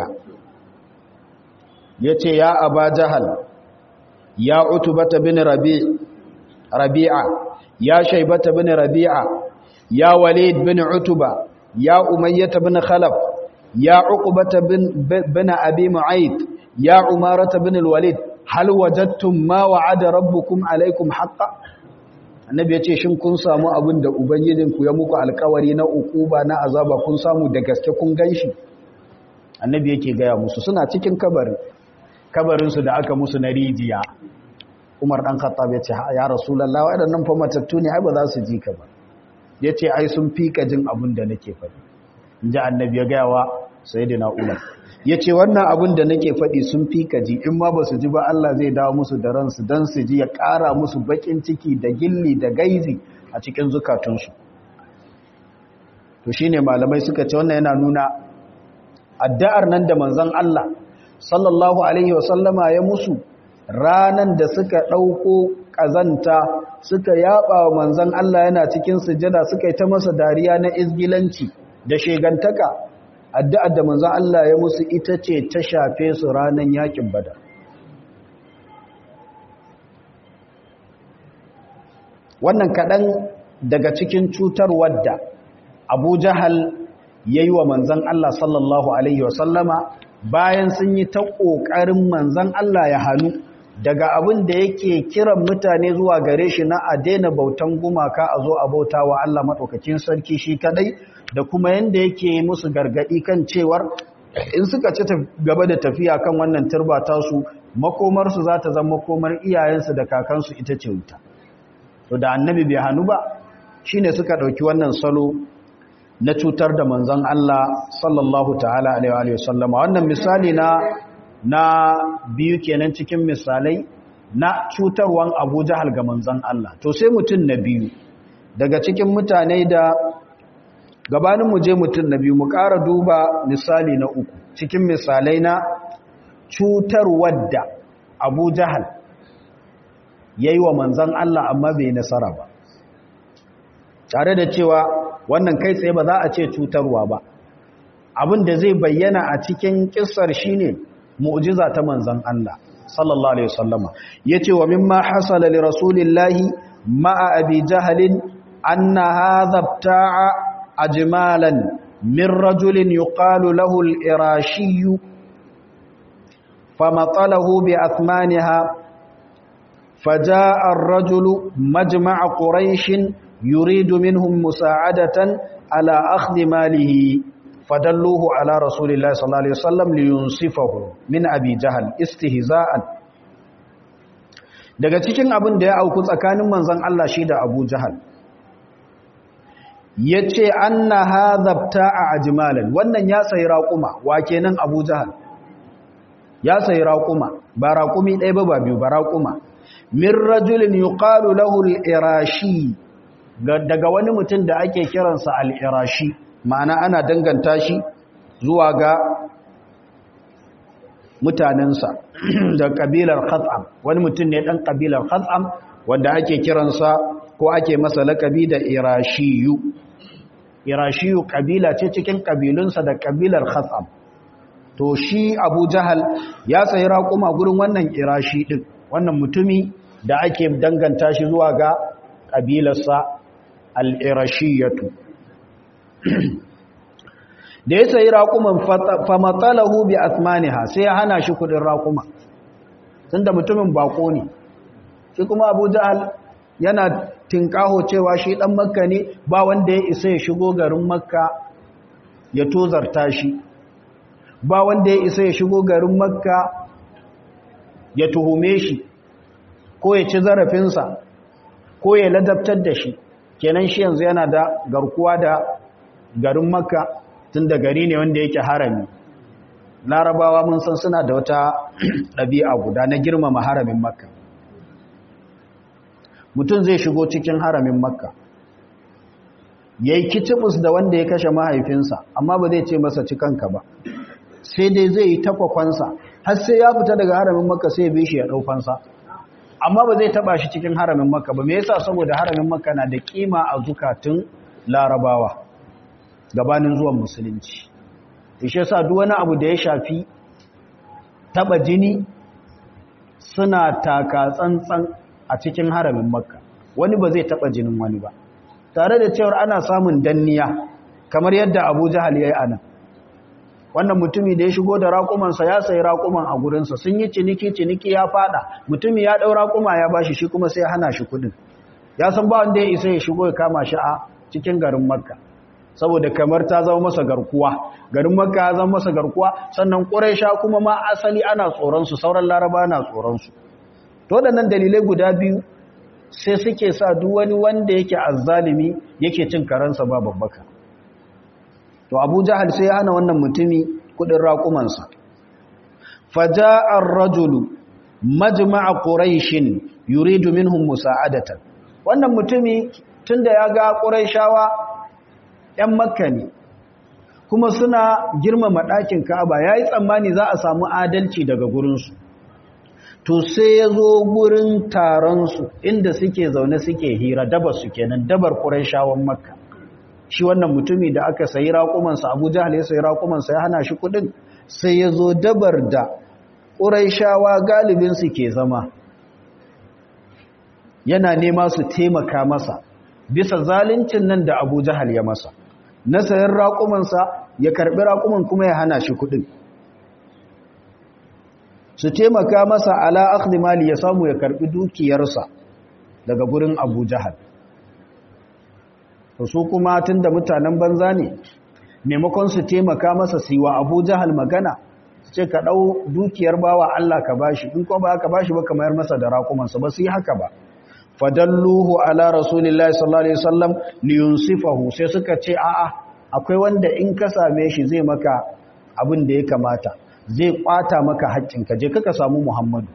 Speaker 1: ya ce ya aba jahal ya utubata bin rabi'a ya shaibata bin rabi'a ya walid bin utuba ya umayyata bin khalaf ya uqbata bin bin abi mu'ayd ya umarata bin alwalid hal wajadtum ma wa'ada rabbukum alaykum haqqan annabi ya ce shin kun samu abin da ubangijinku ya muku alkawari na ukuba na azaba kun samu da gaske kun ganshi annabi yake gaya musu suna cikin kabarin kabarinsu da aka musu na rijiya umar dan khattab ya ce ya rasulullah waɗannan fa matattu ne ai ba za su ji ka ba ya ce ai sun fika jin abin da nake faɗi in ji annabi ya gaya wa sayyidina umar ya ce wannan abin da nake faɗi sun fi kaji in ma ba su ji ba Allah zai dawo musu da ransu don su ji ya ƙara musu baƙin ciki da gilli da gaizi a cikin zukatunsu to shi ne malamai suka ce wannan yana nuna addu'ar nan da manzan Allah sallallahu Alaihi wasallama ya musu ranan da suka ɗauko ƙazanta suka yaɓa wa manzan Allah yana cikin sujada suka yi ta masa dariya na izgilanci da shegantaka addu'ar da manzan Allah ya musu ita ce ta shafe su ranar yakin bada. Wannan kaɗan daga cikin cutar wadda Abu Jahal ya yi wa manzan Allah sallallahu Alaihi wasallama bayan sun yi ta ƙoƙarin manzan Allah ya hannu daga abin da yake kiran mutane zuwa gare shi na a daina bautan gumaka a zo a bauta wa Allah maɗaukakin sarki shi kadai da kuma yanda yake musu gargaɗi kan cewar in suka ci gaba da tafiya kan wannan turba tasu makomarsu za ta zama makomar iyayensu da kakansu ita ce wuta to da annabi bai hannu ba shine suka ɗauki wannan salo na cutar da manzon Allah sallallahu ta'ala alaihi wa sallama wannan misali na na biyu kenan cikin misalai na cutarwan Abu Jahal ga manzon Allah to sai mutum na biyu daga cikin mutane da gabanin mu je mutum na biyu mu ƙara duba misali na uku cikin misalai na cutarwar da Abu Jahal yayi wa manzon Allah amma bai nasara ba tare da cewa wannan kai tsaye ba za a ce cutarwa ba abin da zai bayyana a cikin kissar shine mu'jiza ta manzon Allah sallallahu alaihi wasallama yace wa mimma hasala li rasulillahi ma'a abi jahlin anna hadha ibta'a ajmalan min rajulin yuqalu lahu al-irashi famatalahu bi athmaniha فجاء الرجل مجمع قريش يريد منهم مساعدة على أخذ ماله فدلوه على رسول الله صلى الله عليه وسلم لينصفه من أبي جهل استهزاء daga cikin abin da ya auku tsakanin manzon Allah shi da Abu Jahal yace anna hadhabta ajmalan wannan ya sayi raquma wa kenan Abu Jahal ya sayi raquma ba raqumi ɗaya ba ba biyu ba raquma min rajulin yuqalu lahu al-irashi daga wani mutum da ake kiransa al'irashi ma'ana ana danganta shi zuwa ga mutanensa da ƙabilar khatsam wani mutum ne ɗan ƙabilar khatsam wanda ake kiransa ko ake masa laƙabi da irashiyu irashiyu ƙabila ce cikin ƙabilunsa da ƙabilar khatsam to shi abu jahal ya sayi raƙuma gurin wannan irashi ɗin wannan mutumi da ake danganta shi zuwa ga ƙabilarsa al'irashiyatu da ya sayi raƙuman famatsalahu bi asmaniha sai ya hana shi kudin raƙuma tun da mutumin bako ne shi kuma abu jahal yana tinkaho cewa shi ɗan makka ne ba wanda ya isa ya shigo garin makka ya tozarta shi ba wanda ya isa ya shigo garin makka ya tuhume shi ko ya ci zarafinsa ko ya ladabtar da shi kenan shi yanzu yana da garkuwa da garin makka tun da gari ne wanda yake harami larabawa mun san suna da wata ɗabi'a guda na girmama haramin makka mutum zai shigo cikin haramin makka ya yi kicibus da wanda ya kashe mahaifinsa amma ba zai ce masa cikanka ba sai dai zai yi takwakwansa har sai ya fita daga haramin makka sai ya bi shi ya ɗaufansa amma ba zai taba shi cikin haramin makka ba me yasa saboda haramin makka na da kima a zukatun larabawa gabanin zuwan musulunci ishe sa duk wani abu da ya shafi taba jini suna taka tsantsan a cikin haramin makka wani ba zai taba jinin wani ba tare da cewar ana samun danniya kamar yadda abu jahal ya yi anan wannan mutumi da ya shigo da raƙumansa ya sayi raƙuman a gurinsa sun yi ciniki ciniki ya fada mutumi ya ɗau raƙuma ya bashi shi kuma sai ya hana shi kuɗin ya san ba wanda ya isa ya shigo ya kama shi a cikin garin makka saboda kamar ta zama masa garkuwa garin makka ya zama masa garkuwa sannan ƙuraisha kuma ma asali ana tsoronsu sauran laraba na tsoronsu to waɗannan dalilai guda biyu sai suke sa duk wani wanda yake azzalimi yake cin karansa ba babbaka to abu jahal sai ya hana wannan mutumi kudin raƙumansa faja'ar rajulu majma'a quraishin yuridu minhum musa'adatan wannan mutumi tunda ya ga quraishawa ‘yan makka ne kuma suna girmama ɗakin ka'aba ya yi tsammani za a samu adalci daga gurinsu to sai ya zo gurin taronsu inda suke zaune suke hira dabar su kenan dabar quraishawan makka shi wannan mutumi da aka sayi raƙumansa abu jahal ya sayi raƙumansa ya hana shi kuɗin sai ya zo dabar da ƙuraishawa galibinsu ke zama yana nema su taimaka masa bisa zaluncin nan da abu jahal ya masa na sayan raƙumansa ya karɓi raƙuman kuma ya hana shi kuɗin su taimaka masa ala akhdhi mali ya samu ya karbi dukiyarsa daga gurin Abu Jahal to su kuma tunda mutanen banza ne maimakon su taimaka masa su yi wa Abu Jahal magana su ce ka dau dukiyar bawa Allah ka bashi in kuma ba ka bashi ba kamar masa da raƙumansa ba su yi haka ba fadalluhu ala rasulillahi sallallahu alaihi wasallam liyunsifahu sai suka ce a'a akwai wanda in ka same shi zai maka abin da ya kamata zai kwata maka haƙƙinka je kaka samu Muhammadu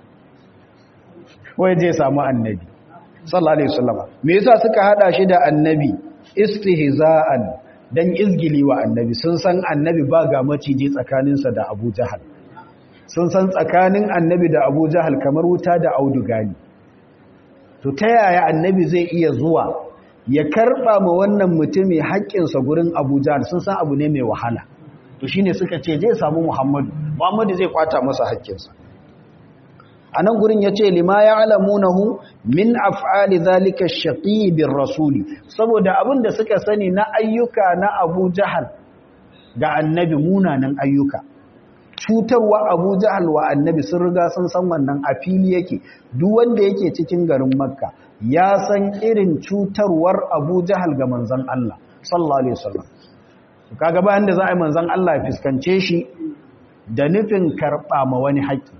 Speaker 1: wai zai samu annabi sallallahu alaihi wasallam me yasa suka hada shi da annabi istihza'an dan izgili wa annabi sun san annabi ba ga maciji tsakaninsa da Abu Jahal sun san tsakanin annabi da Abu Jahal kamar wuta da auduga ne to ta yaya annabi zai iya zuwa ya karba ma wannan mutumi haƙƙinsa gurin Abu Jahal sun san abu ne mai wahala to shine suka ce zai samu Muhammadu Muhammadu zai kwata masa haƙƙinsa anan gurin yace lima ya'lamunahu min af'ali zalika ash-shaqi rasuli saboda abin da suka sani na ayyuka na Abu Jahal ga annabi munanan ayyuka cutarwa Abu Jahal wa annabi sun riga sun san wannan a fili yake duk wanda yake cikin garin Makka ya san irin cutarwar Abu Jahal ga manzon Allah sallallahu alaihi wasallam kaga bayan da za a yi manzon Allah ya fiskance shi da nufin karba ma wani haƙƙi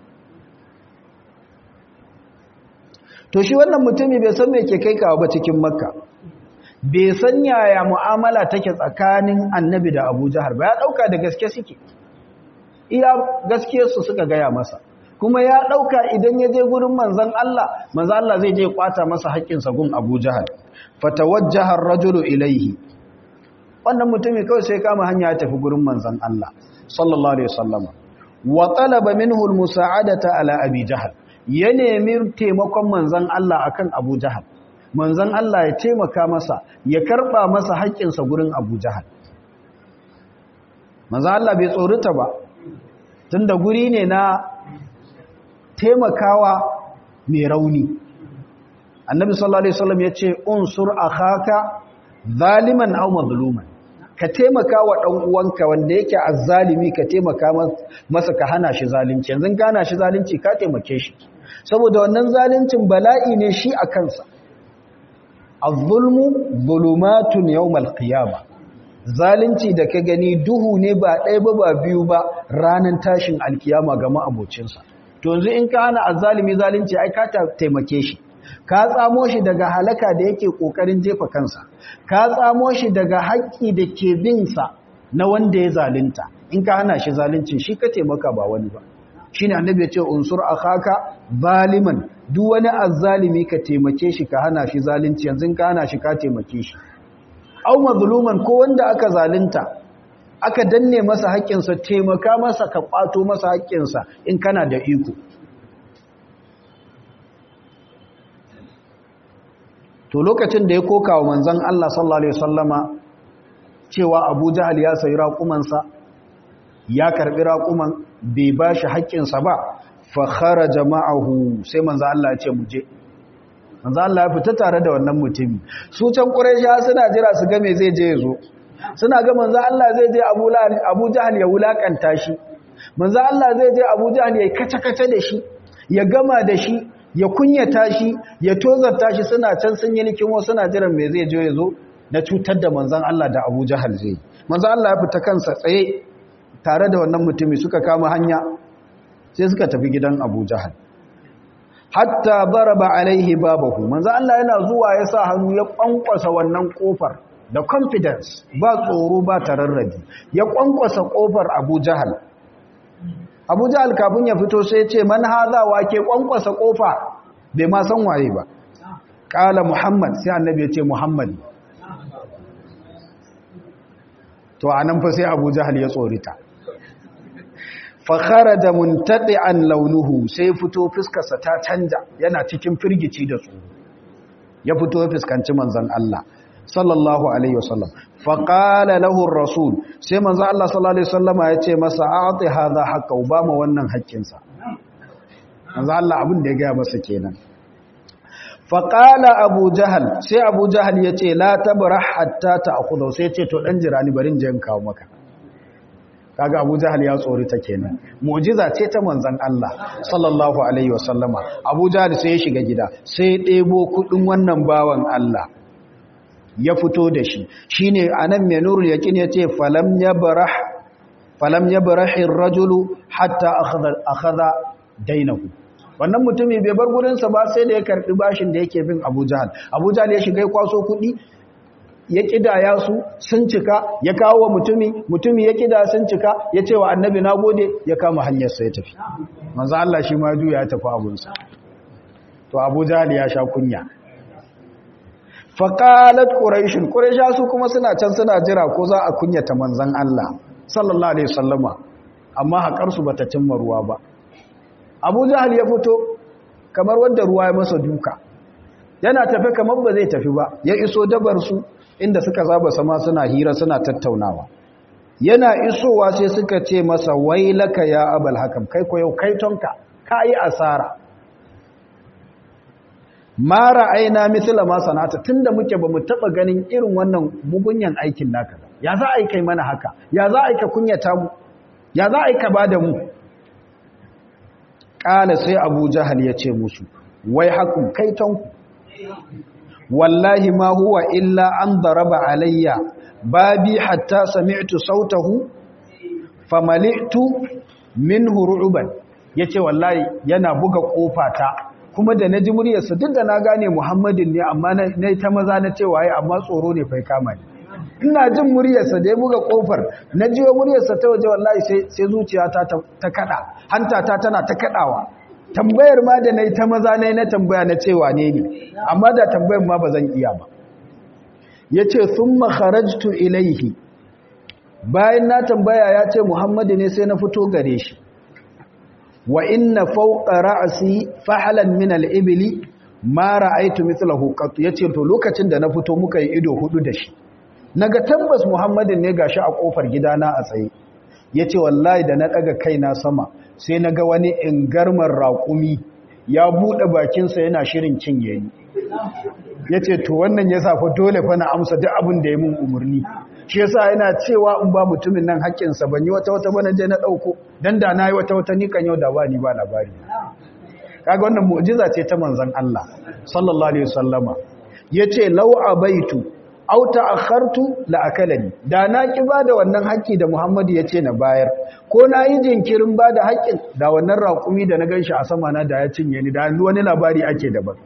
Speaker 1: to shi wannan mutumi bai san me ke kai kawo ba cikin makka bai san yaya mu'amala take tsakanin annabi da abu jahar ba ya ɗauka da gaske suke iya gaske su suka gaya masa kuma ya ɗauka idan ya je gurin manzan Allah manzan Allah zai je kwata masa haƙƙinsa gun abu jahar fatawajjahar rajulu ilaihi wannan mutumi kawai sai kama hanya ya tafi gurin manzan Allah sallallahu alaihi wasallam wa talaba minhu almusa'adata ala abi jahal ya nemi taimakon manzan Allah akan Abu Jahal manzan Allah ya taimaka masa ya karba masa haƙƙinsa gurin Abu Jahal manzan Allah bai tsorita ba tunda guri ne na taimakawa mai rauni annabi sallallahu alaihi wasallam ya ce unsur akhaka zaliman aw mazluman ka taimaka wa ɗan uwanka wanda yake azzalimi ka taimaka masa ka hana shi zalunci yanzu ka hana shi zalunci ka taimake shi saboda wannan zaluncin bala'i ne shi a kansa az-zulmu zulumatun yawmal qiyama zalunci da ka gani duhu ne ba ɗaya ba ba biyu ba ranar tashin alkiyama ga ma'abocinsa to yanzu in ka hana azzalimi zalunci ai ka taimake shi ka tsamo shi daga halaka da yake kokarin jefa kansa ka tsamo shi daga haƙƙi da ke bin sa na wanda ya zalunta in ka hana shi zaluncin shi ka taimaka ba wani ba shine annabi ya ce unsur akhaka zaliman duk wani azzalimi ka taimake shi ka hana shi zalunci yanzu ka hana shi ka taimake shi aw mazluman ko wanda aka zalunta aka danne masa haƙƙinsa taimaka masa ka kwato masa haƙƙinsa in kana da iko to lokacin da ya koka wa manzon Allah sallallahu alaihi wasallama cewa Abu Jahal ya sayi raƙumansa ya karbi raƙuman bai bashi haƙƙinsa ba fa kharaja ma'ahu sai manzon Allah ya ce mu je manzon Allah ya fita tare da wannan mutumi su can Quraysha suna jira su ga me zai je yazo suna ga manzon Allah zai je Abu Abu Jahal ya wulakanta shi manzon Allah zai je Abu Jahal ya kace-kace da shi ya gama da shi ya kunyata shi ya tozarta shi suna can sun yi likimo suna jiran me zai je ya zo na cutar da manzan Allah da Abu Jahal zai manzan Allah ya fita kansa tsaye tare da wannan mutumi suka kama hanya sai suka tafi gidan Abu Jahal hatta baraba alaihi babahu manzan Allah yana zuwa ya sa hannu ya kwankwasa wannan kofar da confidence ba tsoro ba tararrabi ya kwankwasa kofar Abu Jahal abu jahal kafin ya fito sai ce man haza wa ke kwankwasa kofa bai ma san waye ba kala muhammad sai annabi ya ce muhammad to anan fa sai abu jahal ya tsorita fa kharaja muntadi'an launuhu sai fito fuskarsa ta canja yana cikin firgici da tsoro ya fito ya fuskanci manzon Allah sallallahu alaihi wasallam faƙala lahun rasul sai manzo Allah sallallahu alaihi wasallama ya ce masa a'ti hadha haqqa ba mu wannan haƙƙinsa manzo Allah abin da ya ga masa kenan faƙala abu jahal sai abu jahal ya ce la tabrah hatta ta'khudha sai ce to dan jira ni barin je in kawo maka kaga Abu Jahal ya tsori ta kenan mu'jiza ce ta manzon Allah sallallahu alaihi wasallama Abu Jahal sai ya shiga gida sai ya ɗebo kudin wannan bawan Allah ya fito da shi shine anan mai nurul yaqin yace falam yabrah falam yabrah ar-rajulu hatta akhadha akhadha dainahu wannan mutumin bai bar gurinsa ba sai da ya karbi bashin da yake bin Abu Jahal Abu Jahal ya shiga ya kwaso kudi ya kidaya su sun cika ya kawo wa mutumi mutumi ya kida sun cika ya ce wa annabi nagode ya kama hanyar sa ya tafi manzo Allah shi ma juya ya tafi abunsa to Abu Jahal ya sha kunya faqalat quraish quraisha su kuma suna can suna jira ko za a kunyata manzon Allah sallallahu alaihi wasallama amma haƙar su bata cimma ruwa ba abu jahal ya fito kamar wanda ruwa ya masa duka yana tafe kamar ba zai tafi ba ya iso dabar su inda suka zaba sama suna hira suna tattaunawa yana isowa sai suka ce masa wailaka ya abal hakam kai ko yau kai tonka kai asara ma ra'ayna mithla ma sanata tunda muke bamu taba ganin irin wannan mugunyan aikin naka ya za a yi kai mana haka ya za a yi ka kunyata mu ya za a yi ka bada mu ƙala sai abu jahal ya ce musu wai haku kaitonku wallahi ma huwa illa an daraba alayya babi hatta sami'tu sautahu famali'tu minhu ru'ban yace wallahi yana buga kofata kuma da naji muryarsa duk da na gane Muhammadin ne amma na ta maza na ce waye amma tsoro ne fa kama ni ina jin muryarsa da ya buga kofar na jiyo muryarsa ta waje wallahi sai sai zuciyata ta kada hantata tana ta kadawa tambayar ma da nayi ta maza nayi na tambaya na cewa ne ne amma da tambayar ma bazan iya ba yace thumma kharajtu ilaihi bayan na tambaya ya ce Muhammadu ne sai na fito gare shi wa inna fawqa ra'si fahlan min al-ibli ma ra'aytu mithlahu qat yace to lokacin da na fito muka yi ido hudu da shi naga tabbas Muhammadin ne gashi a kofar gidana a tsaye yace wallahi da na daga kaina sama sai naga wani ingarmar raƙumi ya bude bakin sa yana shirin cinye ni yace to wannan yasa fa dole fa na amsa duk abin da ya mun umurni shi yasa yana cewa in ba mutumin nan haƙƙin sa ban yi wata wata bana je na dauko dan da nayi wata wata ni kan yau da ba ni ba labari kaga wannan mu'jiza ce ta manzon Allah sallallahu alaihi wasallama yace law abaitu aw ta'akhartu la akalani da na ki bada wannan haƙƙi da Muhammadu yace na bayar ko na yi jinkirin bada haƙƙin da wannan raƙumi da na ganshi a sama na da ya cinye ni da wani labari ake daban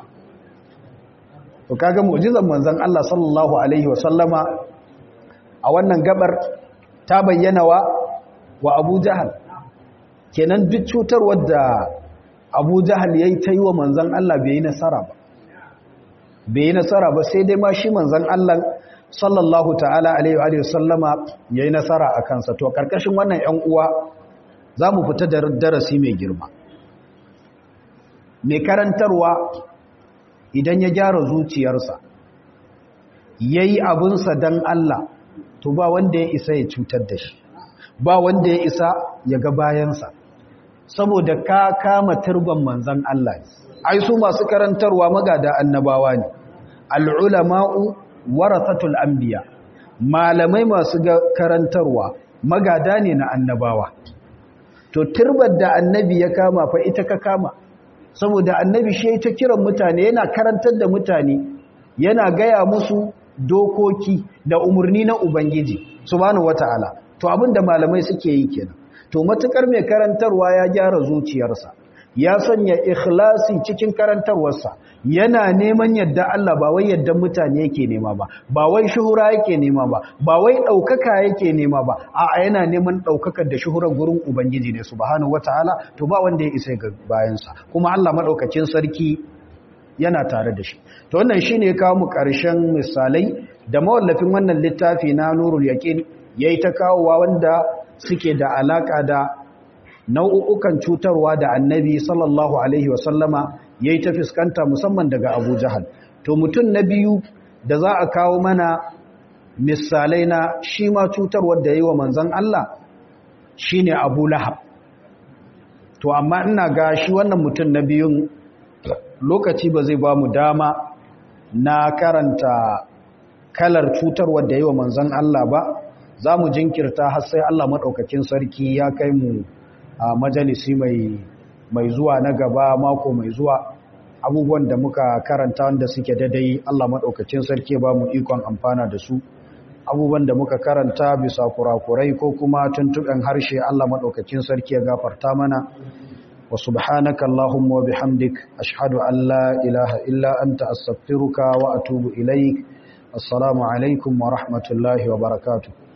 Speaker 1: to kaga mu'jizan manzon Allah sallallahu alaihi wasallama a wannan gabar ta bayyana wa wa Abu Jahal kenan duk cutar wadda Abu Jahal yayi ta yi wa manzon Allah bai yi nasara ba bai yi nasara ba sai dai ma shi manzan Allah sallallahu ta'ala alaihi wa sallama ya yi nasara a kansa to karkashin wannan ‘yan uwa za mu fita da darasi mai girma mai karantarwa idan ya gyara zuciyarsa ya yi abinsa don Allah to ba wanda ya isa ya cutar da shi ba wanda ya isa ya ga bayansa saboda ka kama turban manzan Allah ai su masu karantarwa magada annabawa ne al'ulama'u warathatul anbiya malamai masu karantarwa magada ne na annabawa to turbar da annabi ya kama fa ita ka kama saboda annabi shi ta kiran mutane yana karantar da mutane yana gaya musu dokoki da umarni na ubangiji subhanahu wataala to abinda malamai suke yi kenan to matukar mai karantarwa ya gyara zuciyarsa ya sanya ikhlasi cikin karantarwarsa yana neman yadda Allah ba wai yadda mutane yake nema ba ba wai shuhura yake nema ba ba wai daukaka yake nema ba a'a yana neman daukakar da shuhurar gurin ubangiji ne subhanahu wataala to ba wanda ya isa ga bayansa kuma Allah madaukakin sarki yana tare da shi to wannan shine ya kawo mu karshen misalai da mawallafin wannan littafi na nurul yaqin yayi ta kawowa wanda suke da alaka da nau'ukan cutarwa da annabi sallallahu alaihi wasallama ya yi ta fuskanta musamman daga abu jahal to mutum na biyu da za a kawo mana misalai na shi ma cutarwar da ya yi wa manzan Allah shi ne abu lahab to amma ina ga shi wannan mutum na biyun lokaci ba zai ba mu dama na karanta kalar cutarwar da ya yi wa manzan Allah ba za mu jinkirta har sai Allah maɗaukakin sarki ya kai mu a majalisi mai zuwa na gaba mako mai zuwa abubuwan da muka karanta wanda suke daidai Allah maɗaukakin sarki ba mu ikon amfana da su abubuwan da muka karanta bisa kurakurai ko kuma tuntuɓen harshe Allah maɗaukakin sarki ya gafarta mana wa subhanaka Allahumma wa bihamdik ashhadu an la ilaha illa anta astaghfiruka wa atubu ilaik assalamu alaikum wa rahmatullahi wa barakatuh